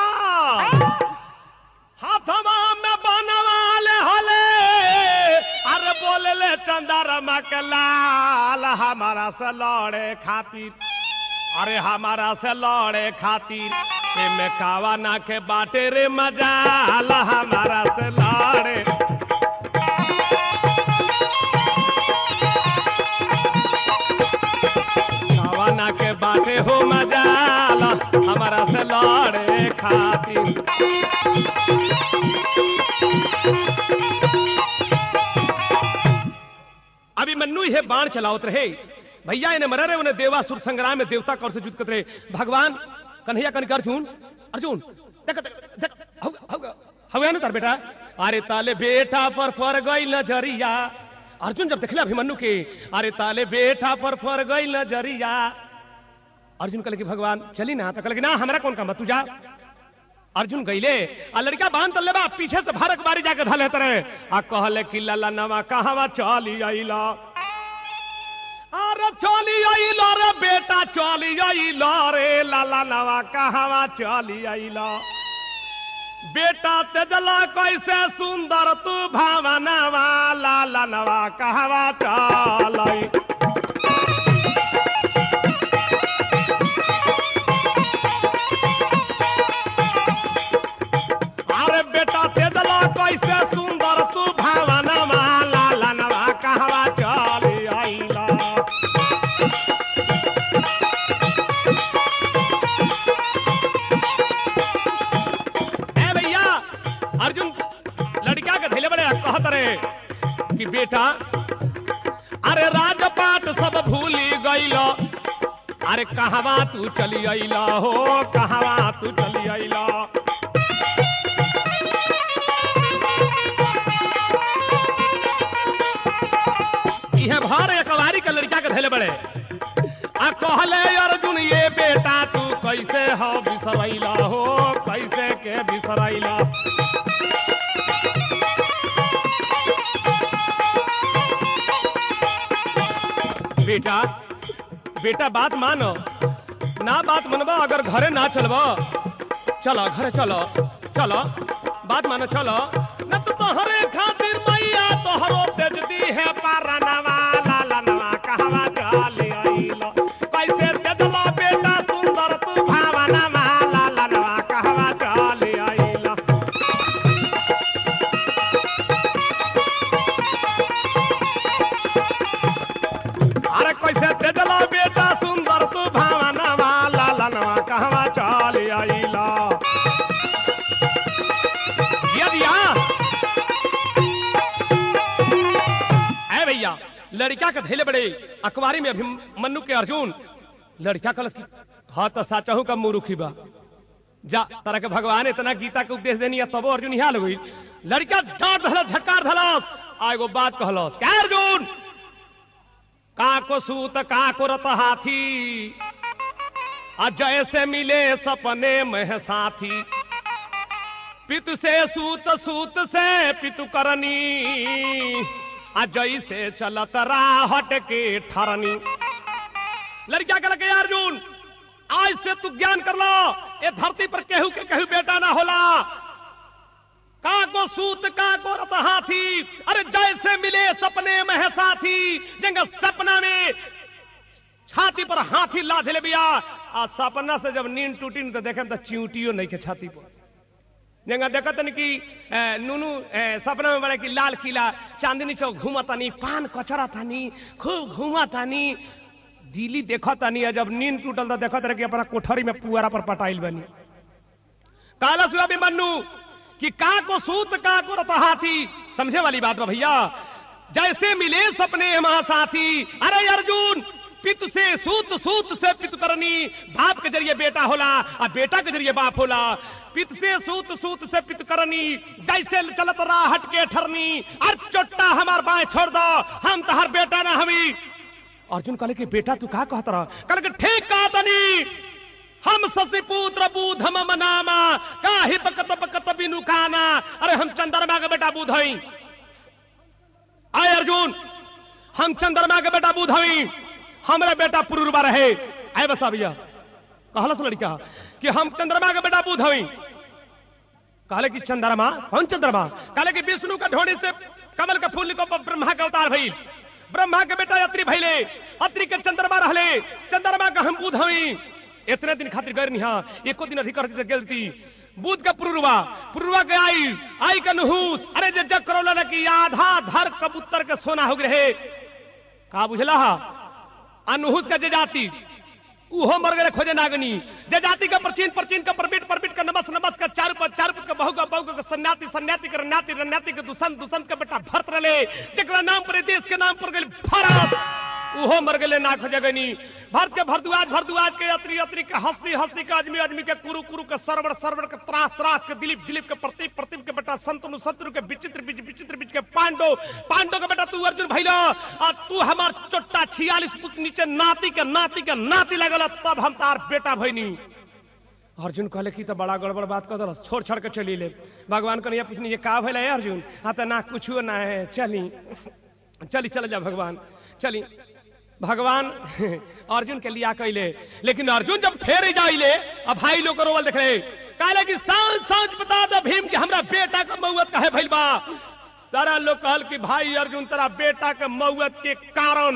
हाथमा में बाना वाले हले अरे बोले ले चंदारमा के लाल हमारा से लड़े खातिर अरे हमारा से लड़े खातिर ए में कावा ना के बाटे रे मजाल हमारा से लड़े कावाना के बाटे हो मजाल हमारा से लड़े खातिर अभी मन्नू ये बाण चलावत रहे भैया इन्हें मर रहे उन्हें देवासुर संग्राम में देवता कौर से युद्ध करते रहे भगवान कन्हैया कनक अर्जुन अर्जुन देख देख देख हौगा हौगा हौगा ना तार बेटा अरे ताले बेटा पर पर गई नजरिया अर्जुन जब देखले अभिमन्यु के अरे ताले बेटा पर पर गई नजरिया अर्जुन कहले कि भगवान चली ना तो कहले कि ना हमरा कौन काम बा, तू जा अर्जुन गईले आ लड़का बांध तल्ले बा पीछे से भारत बारी जाके धले तरे आ कहले कि लला नवा कहवा चली आइला अरे चली आइला रे बेटा चली आइला रे लाला नवा कहवा चली आइला बेटा तेजला कैसे सुंदर तू भावनवा लाला नवा कहवा चल आई अरे बेटा तेजला कैसे सुंदर तू भावनवा लाला नवा कहवा चली आइला ए भैया अर्जुन लड़का के धैले बड़े कहत रहे कि बेटा अरे राजपाट सब भूली गईल अरे कहवा तू चली अइला हो कहवा तू चली अइला इहे भर एकवारी के लड़का के धैले बड़े आ कहले अर्जुन ये बेटा तू कैसे हो बिसरैला हो कैसे के बिसरैला बेटा बेटा बात मानो ना बात मनबा अगर घरे ना चलबा चलो घरे चलो चलो बात मानो चलो न तो तोहरे खातिर मैया तोहरो तेज दी है पारनवा लाला नवा कहवा चली आइलो कैसे तेजला बेटा सुंदर तू भावनवा लाला नवा कहवा चली आइलो अरे कैसे तेजला बेटा सुंदर तू भावनवा लाला नवा कहवा चली आइलो दिया दिया ऐ भैया लड़का के धैले बड़े अखबारी में अभिमन्यु के अर्जुन लड़का कलश की हाँ तो साचहू का मुरुखी बा जा तरह के भगवान इतना गीता के उपदेश देनी है तबो अर्जुन यहाँ लगी लड़का डांट धलस झक्कार धलस आ एगो बात कहलस क्या अर्जुन का को सूत का को रत हाथी आ जैसे मिले सपने में साथी पितु से सूत सूत से पितु करनी आ जैसे चलत राहट के ठरनी लड़किया के लगे अर्जुन आज से तू ज्ञान कर लो ये धरती पर केहू के केहू बेटा ना होला का को सूत का को रत हाथी अरे जैसे मिले सपने में है साथी जंग सपना में छाती पर हाथी लाद ले बिया आ सपना से जब नींद टूटी न तो देखे तो चिंटियो नहीं के छाती पर जंगा देखत न कि ए, नुनू ए, सपना में बड़े कि लाल किला चांदनी चौक घूमतानी पान कचरा तानी खूब घूमतानी दिल्ली देखतानी जब नींद टूटल तो देखत रहे कि अपना कोठरी में पुआरा पर पटाइल बनी काला सुआ भी मन्नू कि का को सूत का को रत हाथी समझे वाली बात बा भैया जैसे मिले सपने महासाथी अरे अर्जुन पित से सूत सूत से पित करनी बाप के जरिए बेटा होला और बेटा के जरिए बाप होला पित से सूत सूत से पित करनी जैसे चलत रहा हट के ठरनी अर चोट्टा हमार बाएं छोड़ दो हम तहर बेटा ना हमी अर्जुन कहले कि बेटा तू का कहत रहा कहले कि ठीक कहा तनी हम शशि पुत्र बूध हम मनामा काहि बकत बकत बिनु काना अरे हम चंद्रमा के बेटा बूध हई आय अर्जुन हम चंद्रमा के बेटा बूध हई हमरा बेटा पुरुरबा रहे आय बसा भैया कहलस लड़का कि हम चंद्रमा के बेटा बूध हई कहले कि चंद्रमा कौन चंद्रमा कहले कि विष्णु का ढोड़ी से कमल का फूल को ब्रह्मा का अवतार भइल ब्रह्मा के बेटा अत्रि भइले अत्रि के चंद्रमा रहले चंद्रमा का हम बूध हई इतने दिन खातिर गैर निहा एको दिन अधिक करती गेलती बुध का पुरुरवा पुरुरवा के आई आई का नहुस अरे जे जग करौला ना कि आधा धर कबूतर के सोना हो रहे का बुझला हा अनुहुस का जे जाति उहो मर गए खोजे नागनी जे जाति का प्रचीन प्रचीन का परबिट परबिट का नमस नमस का चार पर चार का बहु का बहु का सन्याति सन्याति का रन्याति रन्याति के दुसंत दुसंत का बेटा भरत रले जकरा नाम पर देश के नाम पर गए भारत उहो मर गए ना खोजे गनी भारत के भरद्वाज भरद्वाज के अत्री अत्री के हस्ती हस्ती के अजमी अजमी के कुरु कुरु के सरवर सरवर के त्रास त्रास के दिलीप दिलीप के प्रतीप प्रतीप के बेटा संतनु शत्रु के विचित्र बीच विचित्र बीच के पांडव पांडव के बेटा तू अर्जुन भैला आ तू हमार चोट्टा छियालीस फुट नीचे नाती के नाती के नाती लगल तब हम तार बेटा भैनी अर्जुन कहले कि तो बड़ा गड़बड़ बात कर दल छोड़ छोड़ के चली ले भगवान को नहीं पूछनी ये का भैल है अर्जुन हाँ तो ना कुछ ना है चली चली चल जा भगवान चली भगवान अर्जुन के लिया कैले लेकिन अर्जुन जब फेर जाइले अब भाई लोग को रोवल देख रहे कहले कि सांझ सांझ बता दो भीम कि हमरा बेटा का मौत कहे भइल बा सारा लोग कहल कि भाई अर्जुन तेरा बेटा के मौत के कारण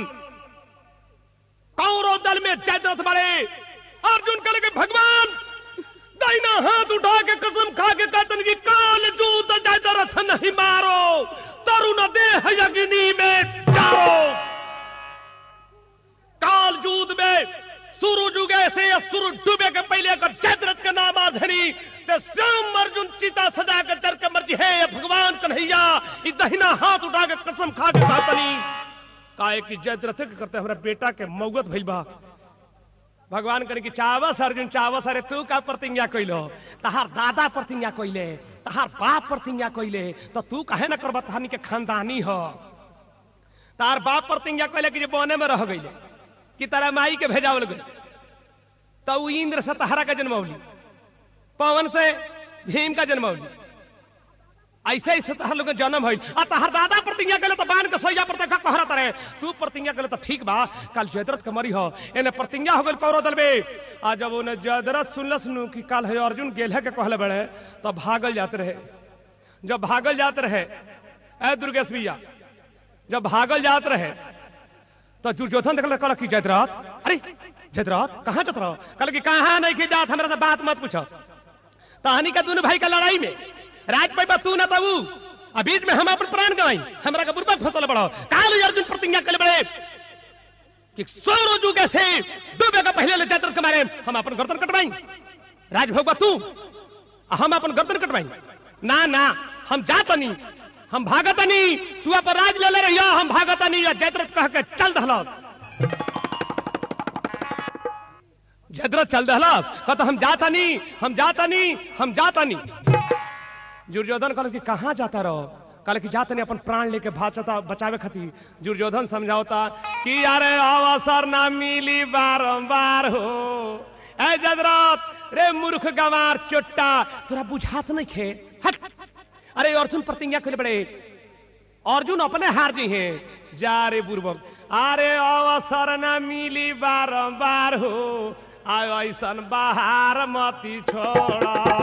कौरव दल में जयद्रथ बड़े अर्जुन कहले कि भगवान दाहिना हाथ उठा के कसम खा के कहतन कि काल जूत जयद्रथ नहीं मारो तरुण देह यज्ञनी में जाओ काल जूद में सूरज उगे से या सूरज डूबे के पहले अगर जयद्रथ का नाम आधनी तो श्याम अर्जुन चिता सजा कर चर के मर्जी है भगवान कन्हैया ई दहिना हाथ उठा के कसम खा के कहतनी काहे कि जयद्रथ के करते हमारा बेटा के मौत भइल बा भगवान करे कि चावस अर्जुन चावस अरे तू का प्रतिज्ञा कैलो तहार दादा प्रतिज्ञा कैले तहार बाप प्रतिज्ञा कैले तो तू कहे ना करबा तहानी के खानदानी हो तार बाप प्रतिज्ञा कैले कि जे बने में रह गई कि तारा माई के भेजावल गई तो उ इंद्र से तहरा का जन्मौली पवन से भीम का जन्मौली ऐसे ऐसे तहर लोग जन्म है आ तहर दादा प्रतिज्ञा करे तो बान के सैया पर देखा कहरा तरे तू प्रतिज्ञा करे तो ठीक बा कल जयद्रथ के मरी हो एने प्रतिज्ञा हो गल कौरव दल में आ जब उन्हें जयद्रथ सुनलस नु कि कल है अर्जुन गेल के कहले बड़े तो भागल जाते रहे जब भागल जाते रहे ए दुर्गेश भैया जब भागल जाते रहे तो दुर्योधन देखल कल कि जयद्रथ अरे जयद्रथ कहाँ जात रहो कल कि कहाँ नहीं की जात हमरा से बात मत पूछो तहनी का दोनों भाई का लड़ाई में राज पे तू न तू आ बीच में हम अपन प्राण गवाई हमरा का बुरबक फसल पड़ो काल अर्जुन प्रतिज्ञा कर बड़े कि सौ रोजू कैसे डूबे का पहले ले जयद्रथ के मारे हम अपन गर्दन कटवाई राजभोग तू आ हम अपन गर्दन कटवाई ना ना हम जातनी हम भागतनी तू अपन राज ले ले रहिया हम भागतनी या जयद्रथ कह के चल दहलो जयद्रथ चल दहलो कहता हम जातनी हम जातनी हम जातनी दुर्योधन कहल कि कहाँ जाता रहो कहल कि जातनी अपन प्राण लेके भाचता बचावे खातिर दुर्योधन समझावता कि यार अवसर ना मिली बारंबार हो ए जदरथ रे मूर्ख गंवार चोट्टा तोरा बुझात नहीं खे हट अरे अर्जुन प्रतिज्ञा कर बड़े अर्जुन अपने हार जी हैं जा रे बुर्बक अरे अवसर न मिली बारंबार हो आयो ऐसन बाहर मती छोड़ा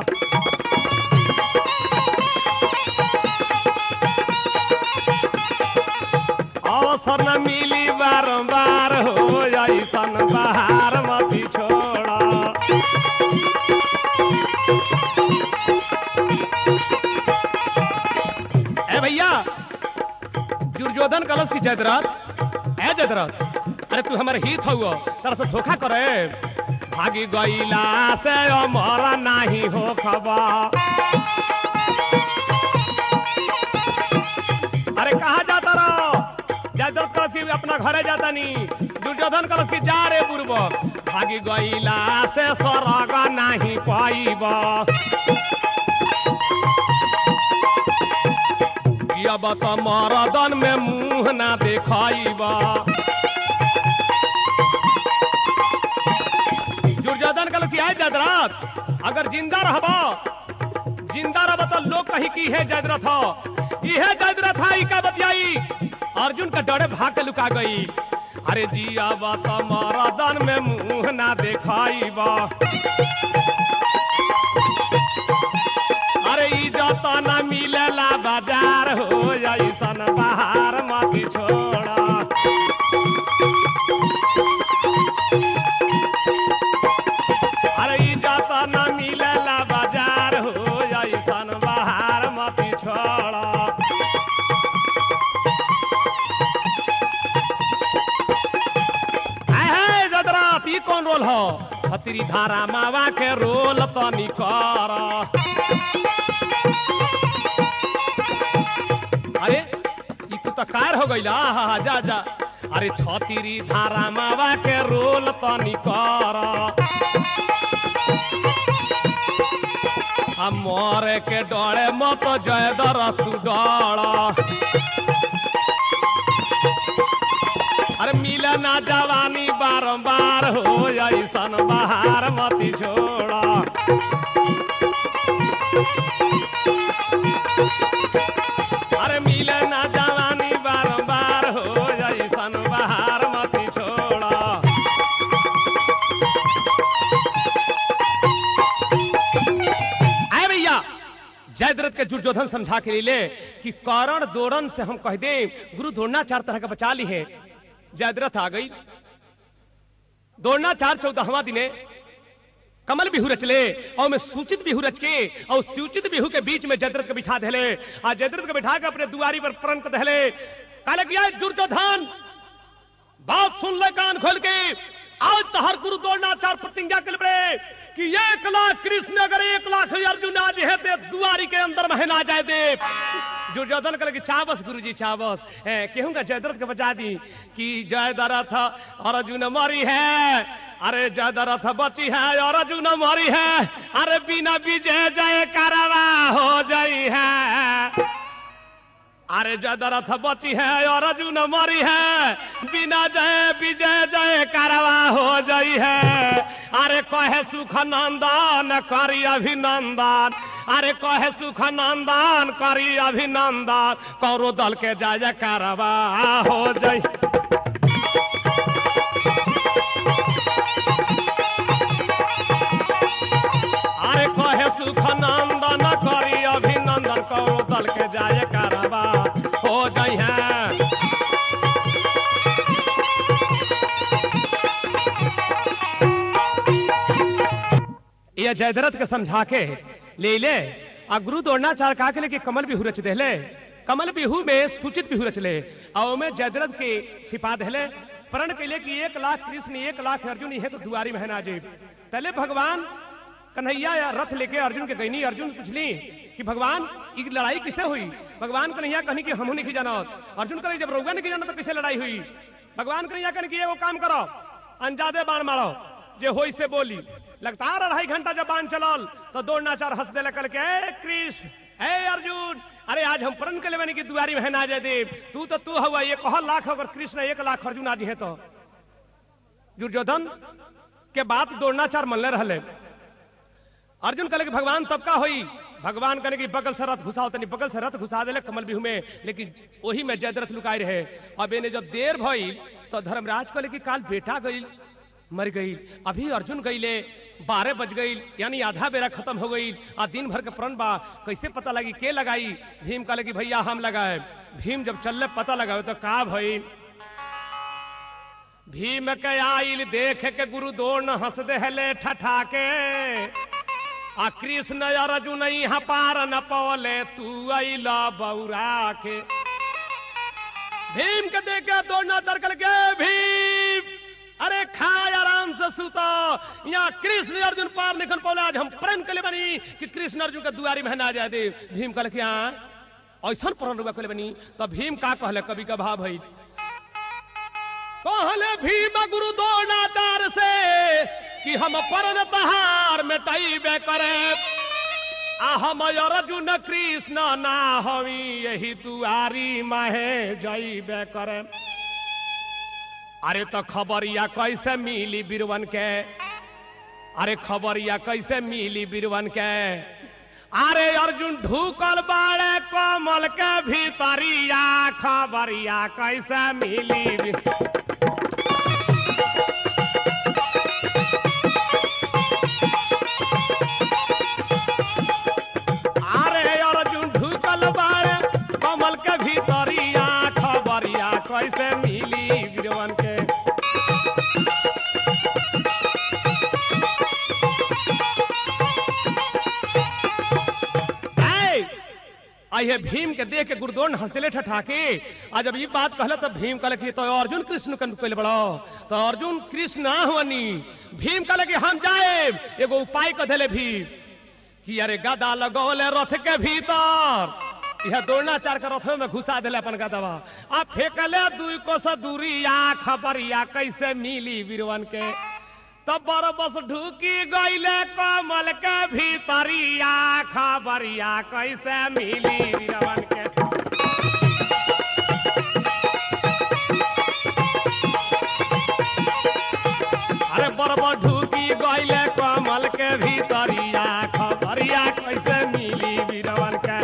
अवसर न मिली बारंबार हो ऐसन बाहर मती छोड़ा ए भैया दुर्योधन कलश की जयद्रथ ए जयद्रथ अरे तू हमारे हित हुआ तरह से धोखा करे भागी गईला से अमरा नहीं हो खबर अरे कहा जाता रहो जयद्रथ कलश की अपना घरे जाता नहीं दुर्योधन कलश की जा रे पूर्व भागी गईला से स्वर्ग नहीं पाइब अब तो मरदन में मुंह ना देखाइब दुर्योधन कल की है जयद्रथ अगर जिंदा रहब जिंदा रहब तो लोग कही की है जयद्रथ हो इहे जयद्रथ है इका बतियाई अर्जुन का डरे भाग के लुका गई अरे जी अब तो मरदन में मुंह ना देखाइब अरे इज्जत न मिलेला बाजार हो ऐसन बाहर मत छोड़ा अरे इज्जत न मिलेला बाजार हो ऐसन बाहर मत छोड़ा आय हाय जदरात ई कौन रोल हो खतरी धारा मावा के रोल तनी कर अरे ई तू तो कार हो गईला हा हा जा जा अरे छतीरी धारा मावा के रोल तनी कर हम मोरे के डरे मत जय दर तू डर अरे मिले ना जवानी बारंबार हो ऐसन बाहर मती छोड़ा अरे मिले ना जवानी बारंबार हो ऐसन बाहर मती छोड़ा आए भैया जयद्रथ के दुर्योधन समझा के लिए कि कारण दोड़न से हम कह दे गुरु दौड़ना चार तरह का बचा ली है जयद्रथ आ गई दौड़ना चार चौदहवा दिने कमल बिहू रचले और मैं सूचित बिहू रच के और सूचित बिहू के बीच में जयद्रथ को बिठा देले आ जयद्रथ को बिठा के अपने दुआरी पर प्रण कर देले काले किया दुर्योधन बात सुन ले कान खोल के आज तो हर गुरु दौड़ना चार प्रतिज्ञा के लिए कि एक लाख कृष्ण अगर एक लाख अर्जुन आज है ते दुआरी के अंदर में ना जाए दे दुर्योधन कहे कि चावस गुरु जी चावस कहूंगा जयद्रथ के बचा दी कि जय दरथ अर्जुन मरी है अरे जय दरथ बची है और अर्जुन मरी है अरे बिना विजय जय करवा हो जाई है अरे जय दरथ बची है और अर्जुन मरी है बिना जय विजय जय करवा हो जाई है अरे कहे सुख नंदन करी अभिनंदन अरे कहे सुख नंदन करी अभिनंदन कौरो दल के जय करवा हो जाई अरे कहे सुख नंदन करी अभिनंदन कौरो दल के जय करवा हो जाई है ये जयद्रथ के समझा के ले ले आ गुरु द्रोणाचार्य कहा के ले कि कमल बिहू रच देले कमल बिहू में सूचित बिहू रच ले और में जयद्रथ के छिपा देले प्रण के लिए कि एक लाख कृष्ण एक लाख अर्जुन ये तो दुआरी में है ना जी पहले भगवान कन्हैया या रथ लेके अर्जुन के गईनी अर्जुन पूछली कि भगवान ये लड़ाई किसे हुई भगवान कन्हैया कहनी कि हमू नहीं जाना अर्जुन कहे जब रउआ नहीं जाना तो किसे लड़ाई हुई भगवान कन्हैया कहनी कि एगो काम करो अंजादे बाण मारो जे होई से बोली लगातार अढ़ाई घंटा जब बाण चलल तो दौड़ना चार हंस देला करके ए कृष्ण ए अर्जुन अरे आज हम प्रण के लेवनी की दुआरी में ना जय देव तू तो तू हुआ ये कह लाख अगर कृष्ण एक लाख अर्जुन आज है तो दुर्योधन के बात द्रोणाचार्य मनले रहले अर्जुन कहले कि भगवान तब का होई भगवान कहने की बगल से रथ घुसाओ तनी बगल से रथ घुसा देले कमल बिहू में लेकिन वही में जयद्रथ लुकाई रहे अब इन्हें जब देर भई तो धर्मराज कहले कि काल बेटा गई मर गई अभी अर्जुन गईले बारह बज गई यानी आधा बेरा खत्म हो गई आ दिन भर के प्रण बा कैसे पता लगी के लगाई भीम कहले कि भैया हम लगाए भीम जब चलले पता लगावे तो का भई भीम के आइल देख के गुरु दोन हंस देहले ठठा के आ कृष्ण अर्जुन यहाँ पार न पवले तू अला बौरा के भीम के देख के दौड़ना चरकल के भीम अरे खाए आराम से सुतो यहाँ कृष्ण अर्जुन पार निकल पौले आज हम प्रण के लिए बनी कि कृष्ण अर्जुन के दुआरी में ना जाए दे भीम कहले कि हाँ ऐसा प्रण रुआ कहले बनी तब भीम का कहले कभी का भाव भई कहले भीम गुरु द्रोणाचार्य से कि हम परन तहार मिटाइबे करे आ हम अर्जुन कृष्ण ना हवी यही दुआरी माहे जाइबे करे अरे तो खबरिया कैसे मिली बीरवन के अरे खबरिया कैसे मिली बीरवन के अरे अर्जुन ढूकल बाड़े कमल के भीतरिया खबरिया कैसे मिली बी- अरे अर्जुन ढुकल बाड़े कमल के भीतरिया खबरिया कैसे मिली बीरवन के ऐ, आइए भीम के देख के गुरुदोन हंसले ठठाके आ जब ये बात कहला तब भीम कहले कि तो अर्जुन कृष्ण कन कहले बड़ो तो अर्जुन कृष्ण ना हुअनी भीम कहले कि हम जाए एगो उपाय कह देले भीम कि अरे गदा लगौले रथ के भीतर यह द्रोणाचार्य के रथों में घुसा दिले अपन गदवा आ फेंकले दुई कोस दूरिया खबरिया कैसे मिली वीरवन के तब बड़ बस ढुकी गईले कमल के भीतरिया खबरिया कैसे मिली वीरवन के अरे बड़ ढुकी गईले कमल के भीतरिया खबरिया कैसे मिली वीरवन के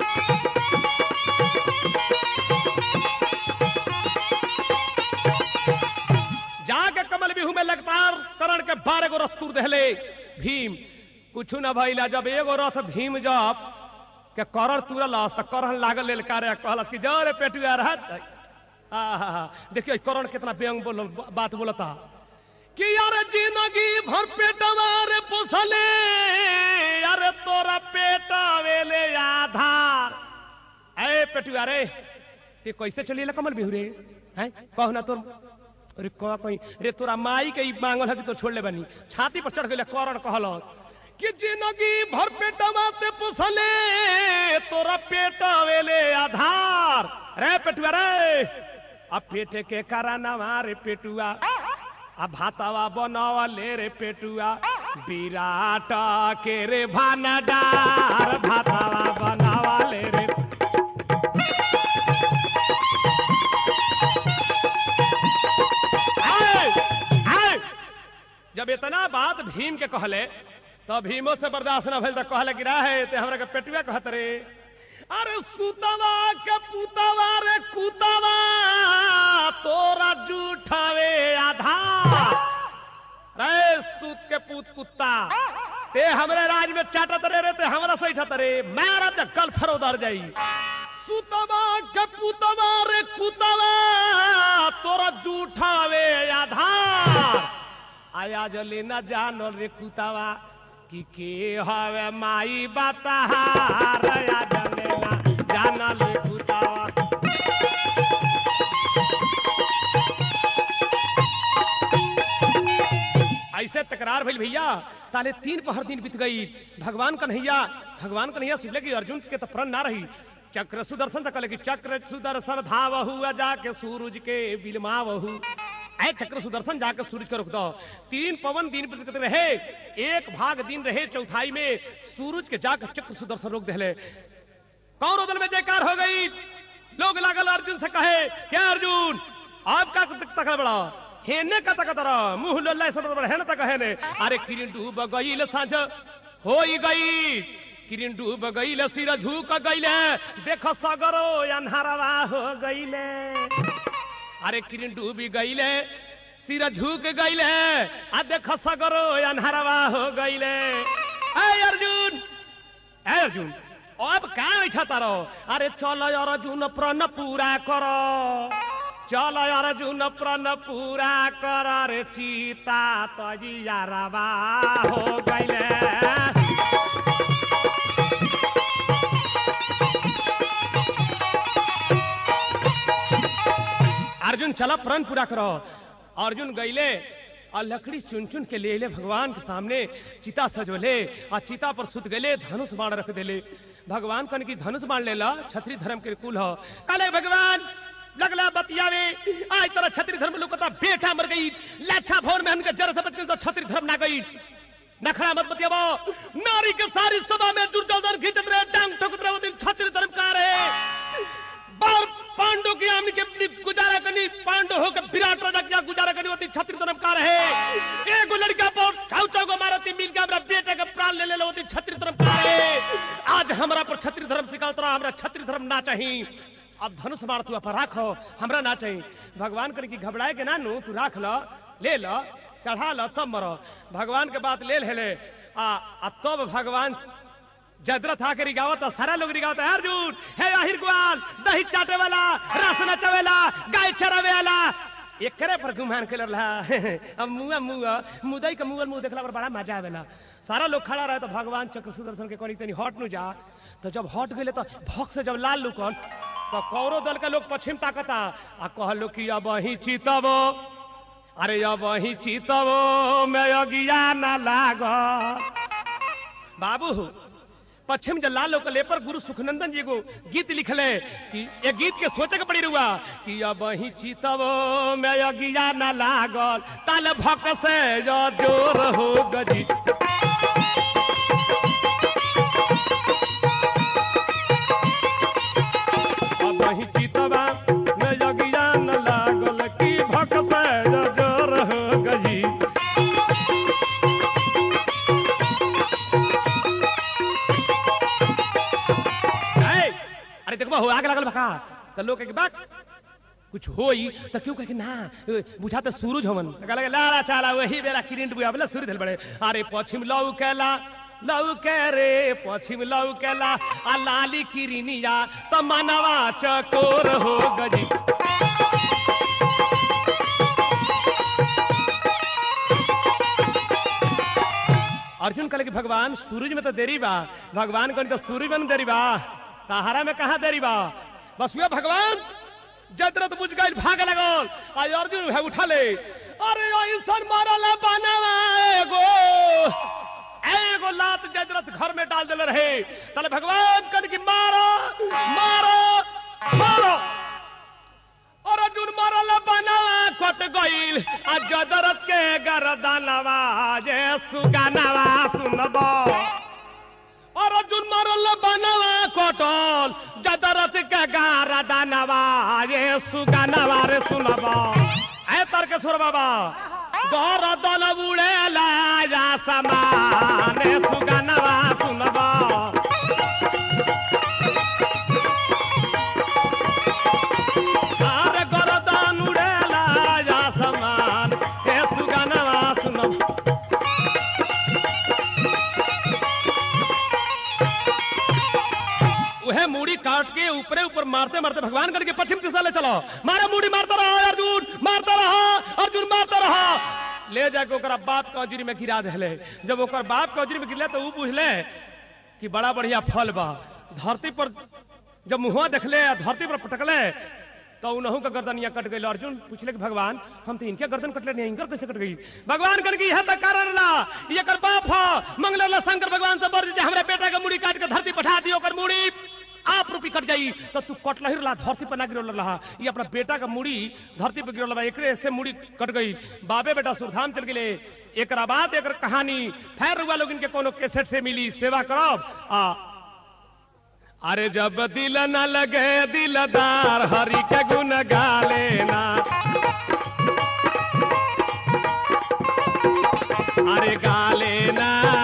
जाके कमल बिहू में लगातार करण के बारह गो रथ तुर दहले भीम कुछ न भइला जब एगो रथ भीम जब के करण तुरलस त करण लागल लेल कार्य कहलस कि जरे पेटुआ रहत आहा देखियो करण कितना व्यंग बोल बात बोलता कि यार जिंदगी भर पेटवा रे पोसले अरे तोरा पेटवे ले आधार ए पेटुआ रे ते कैसे चलिए कमल बिहू रे हैं कहो ना तोर अरे कह कहीं रे तोरा माई के ई मांगल है कि तो छोड़ ले बनी छाती पर चढ़ गए करण कहल कि जिंदगी भर पेटवा ते पोसले तोरा पेटवे ले आधार रे पेटुआ रे अब पेटे के करानवा रे पेटुआ आ भातावा बनावा ले रे पेटुआ विराट के रे भानडार भातावा बनावा ले रे आए, आए। जब इतना बात भीम के कहले तो भीमो से बर्दाश्त न भेल तो कहले कि रहे ते हमरा के पेटुआ कहत रे अरे सुतवा के पुतवा रे कुतवा तोरा जूठावे आधार रे सूत के पूत कुत्ता ते हमरे राज में चाटत रे रे ते हमरा सैठत रे मारा ते कल फरोदर जाई सुतवा के पुतवा रे कुतवा तोरा जूठावे आधार आया जले न जानो रे कुतवा कि के हवे माई बताहार आया जले न जानो रे कुतवा ऐसे तकरार भइल भैया ताले तीन पहर दिन बीत गई भगवान कन्हैया भगवान कन्हैया सोचले कि अर्जुन के तो प्रण ना रही चक्र सुदर्शन से कहले कि चक्र सुदर्शन धावहु आ जाके सूरज के बिलमावहु ऐ चक्र सुदर्शन जाके सूरज को रोक दो तीन पवन दिन बीत रहे एक भाग दिन रहे चौथाई में सूरज के जाकर चक्र सुदर्शन रोक दे कौरव दल में जयकार हो गई लोग लागल अर्जुन से कहे क्या अर्जुन आपका तकड़ बड़ा हेने कत कतर मुंह लोल्ला सब हेन तक हेने अरे किरिन डूब गईल साँझ होई गई किरिन डूब गईल सिर झुक गईले देख सगरो अन्हारवा हो गईले अरे किरिन डूबी गईले सिर झुक गईले आ देख सगरो अन्हारवा हो गईले ए अर्जुन ए अर्जुन अब का बैठा तारो अरे चल अर्जुन प्रण पूरा कर चल अर्जुन प्रण पूरा कर रे सीता तजिया रवा हो गईले अर्जुन चला प्रण पूरा करो अर्जुन गईले और लकड़ी चुन चुन के ले ले भगवान के सामने चिता सजोले और चिता पर सुत गले धनुष बाण रख देले भगवान कन की धनुष बाण लेला छत्री धर्म के कुल हो काले भगवान लगला बतियावे आज तरह छत्री धर्म लोकता बेटा मर गई लाठा भवन में हमके जरा से बच गई तो छत्री धर्म ना गई नखरा मत बतियावो नारी के सारी सभा में दुर्योधन खींचत रहे टांग ठोकत रहे वो दिन छत्री धर्म का रहे बार पांडु की आमनी के अपनी गुजारा करनी पांडु होकर विराट राजा क्या गुजारा करनी होती छत्री धर्म का रहे एक लड़का पर छाव छाव को मारती मिल के हमरा बेटे का प्राण ले ले होती छत्री धर्म का रहे आज हमरा पर छत्री धर्म सिखाता रहा हमरा छत्री धर्म ना चाहिए अब धनुष मार तू अपन राखो हमरा ना चाहिए भगवान कर की घबराए के ना नू तू राख लो ले लो चढ़ा लो तब मरो भगवान के बात ले ले आ आ तब भगवान जदरथ आके रिगावत है, सारा लोग रिगावत है, अर्जुन हे आहिर ग्वाल दही चाटे वाला रस नचे वाला गाय चरावे वाला एकरे पर गुमान के रहा अब मुआ मुआ मुदई के मुगल मुंह देखला पर बड़ा मजा आवेला सारा लोग खड़ा रहे तो भगवान चक्र सुदर्शन के करी तनी हट नु जा तो जब हट गए तो भक्त से जब लाल लुकन तो कौरव दल के लोग पश्चिम ताकता आ कहलो कि अब ही चीतबो अरे अब ही चीतबो मैं अगिया न लाग बाबू पश्चिम जल्लाल लोग ले पर गुरु सुखनंदन जी को गीत लिखले कि ये गीत के सोचे के पड़ी रुआ कि अब ही चीतब में अगिया न लागल ताल भक से जो जोर हो गजी अब ही चीतबा में अगिया न लागल कि भक से जो जोर हो गजी है? अरे देखो हो आग लगल बका तो लोग कहे कि बात कुछ होई तो क्यों कहे कि ना ए, बुझा तो सूरज हवन तो कहला कि लाला चाला वही बेरा किरिंट बुआ बोला सूरज हल बड़े अरे पश्चिम लौ कैला लौ के रे पश्चिम लौ कैला आ लाली किरिनिया तो मनवा चकोर हो गजी अर्जुन कहले कि भगवान सूरज में तो देरी बा भगवान कहने तो सूरज में न देरी बा सहारा में कहा देरी बा बस हुआ भगवान जदरत बुझ गई भाग लगल आज अर्जुन है उठा ले अरे ऐसन मारल बनवा एगो एगो लात जदरत घर में डाल देले रहे तले भगवान कहने कि मारो मारो मारो और अर्जुन मरल बनवा कट गईल आ जदरत के गरदनवा जे सुगानवा सुनबो और अर्जुन मरल बनवा कटल जदरत के गरदनवा जे सुगानवा रे सुनबो ऐ तर्केश्वर बाबा गरदन उड़ेला जा समान सुगानवा सुनबो सारे गरदान उड़ेला जा समान हे सुगानवा सुनब उहे मूड़ी काट के ऊपरे ऊपर मारते मारते भगवान करके पश्चिम दिशा ले चलो मारा मूड़ी मारता रहा अर्जुन मारता रहा अर्जुन मारता रहा ले जाके ओकरा बाप के अजरी में गिरा देले जब ओकर बाप के अजरी में गिरले तो ऊ बुझले कि बड़ा बढ़िया फल बा धरती पर जब मुहुआ देखले आ धरती पर पटकले तो उनहू का गर्दन यहाँ कट गई अर्जुन पूछले कि भगवान हम तो इनके गर्दन कटले नहीं इनकर कैसे कट गई भगवान कर की यह तक कारण ला ये कर बाप हो मंगल ला शंकर भगवान से बर्ज हमरे बेटा के मुड़ी काट के धरती पठा दियो कर मुड़ी आप रूपी कट जाई तो तू कटला ही रहा धरती पर ना गिरल रहा ये अपना बेटा का मुड़ी धरती पर गिरल रहा एकरे से मुड़ी कट गई बाबे बेटा सुरधाम चल गए एक बात एक कहानी फिर रुआ लोग इनके कोनो कैसेट से मिली सेवा करब आ अरे जब दिल न लगे दिलदार हरि के गुण गा लेना अरे गाले ना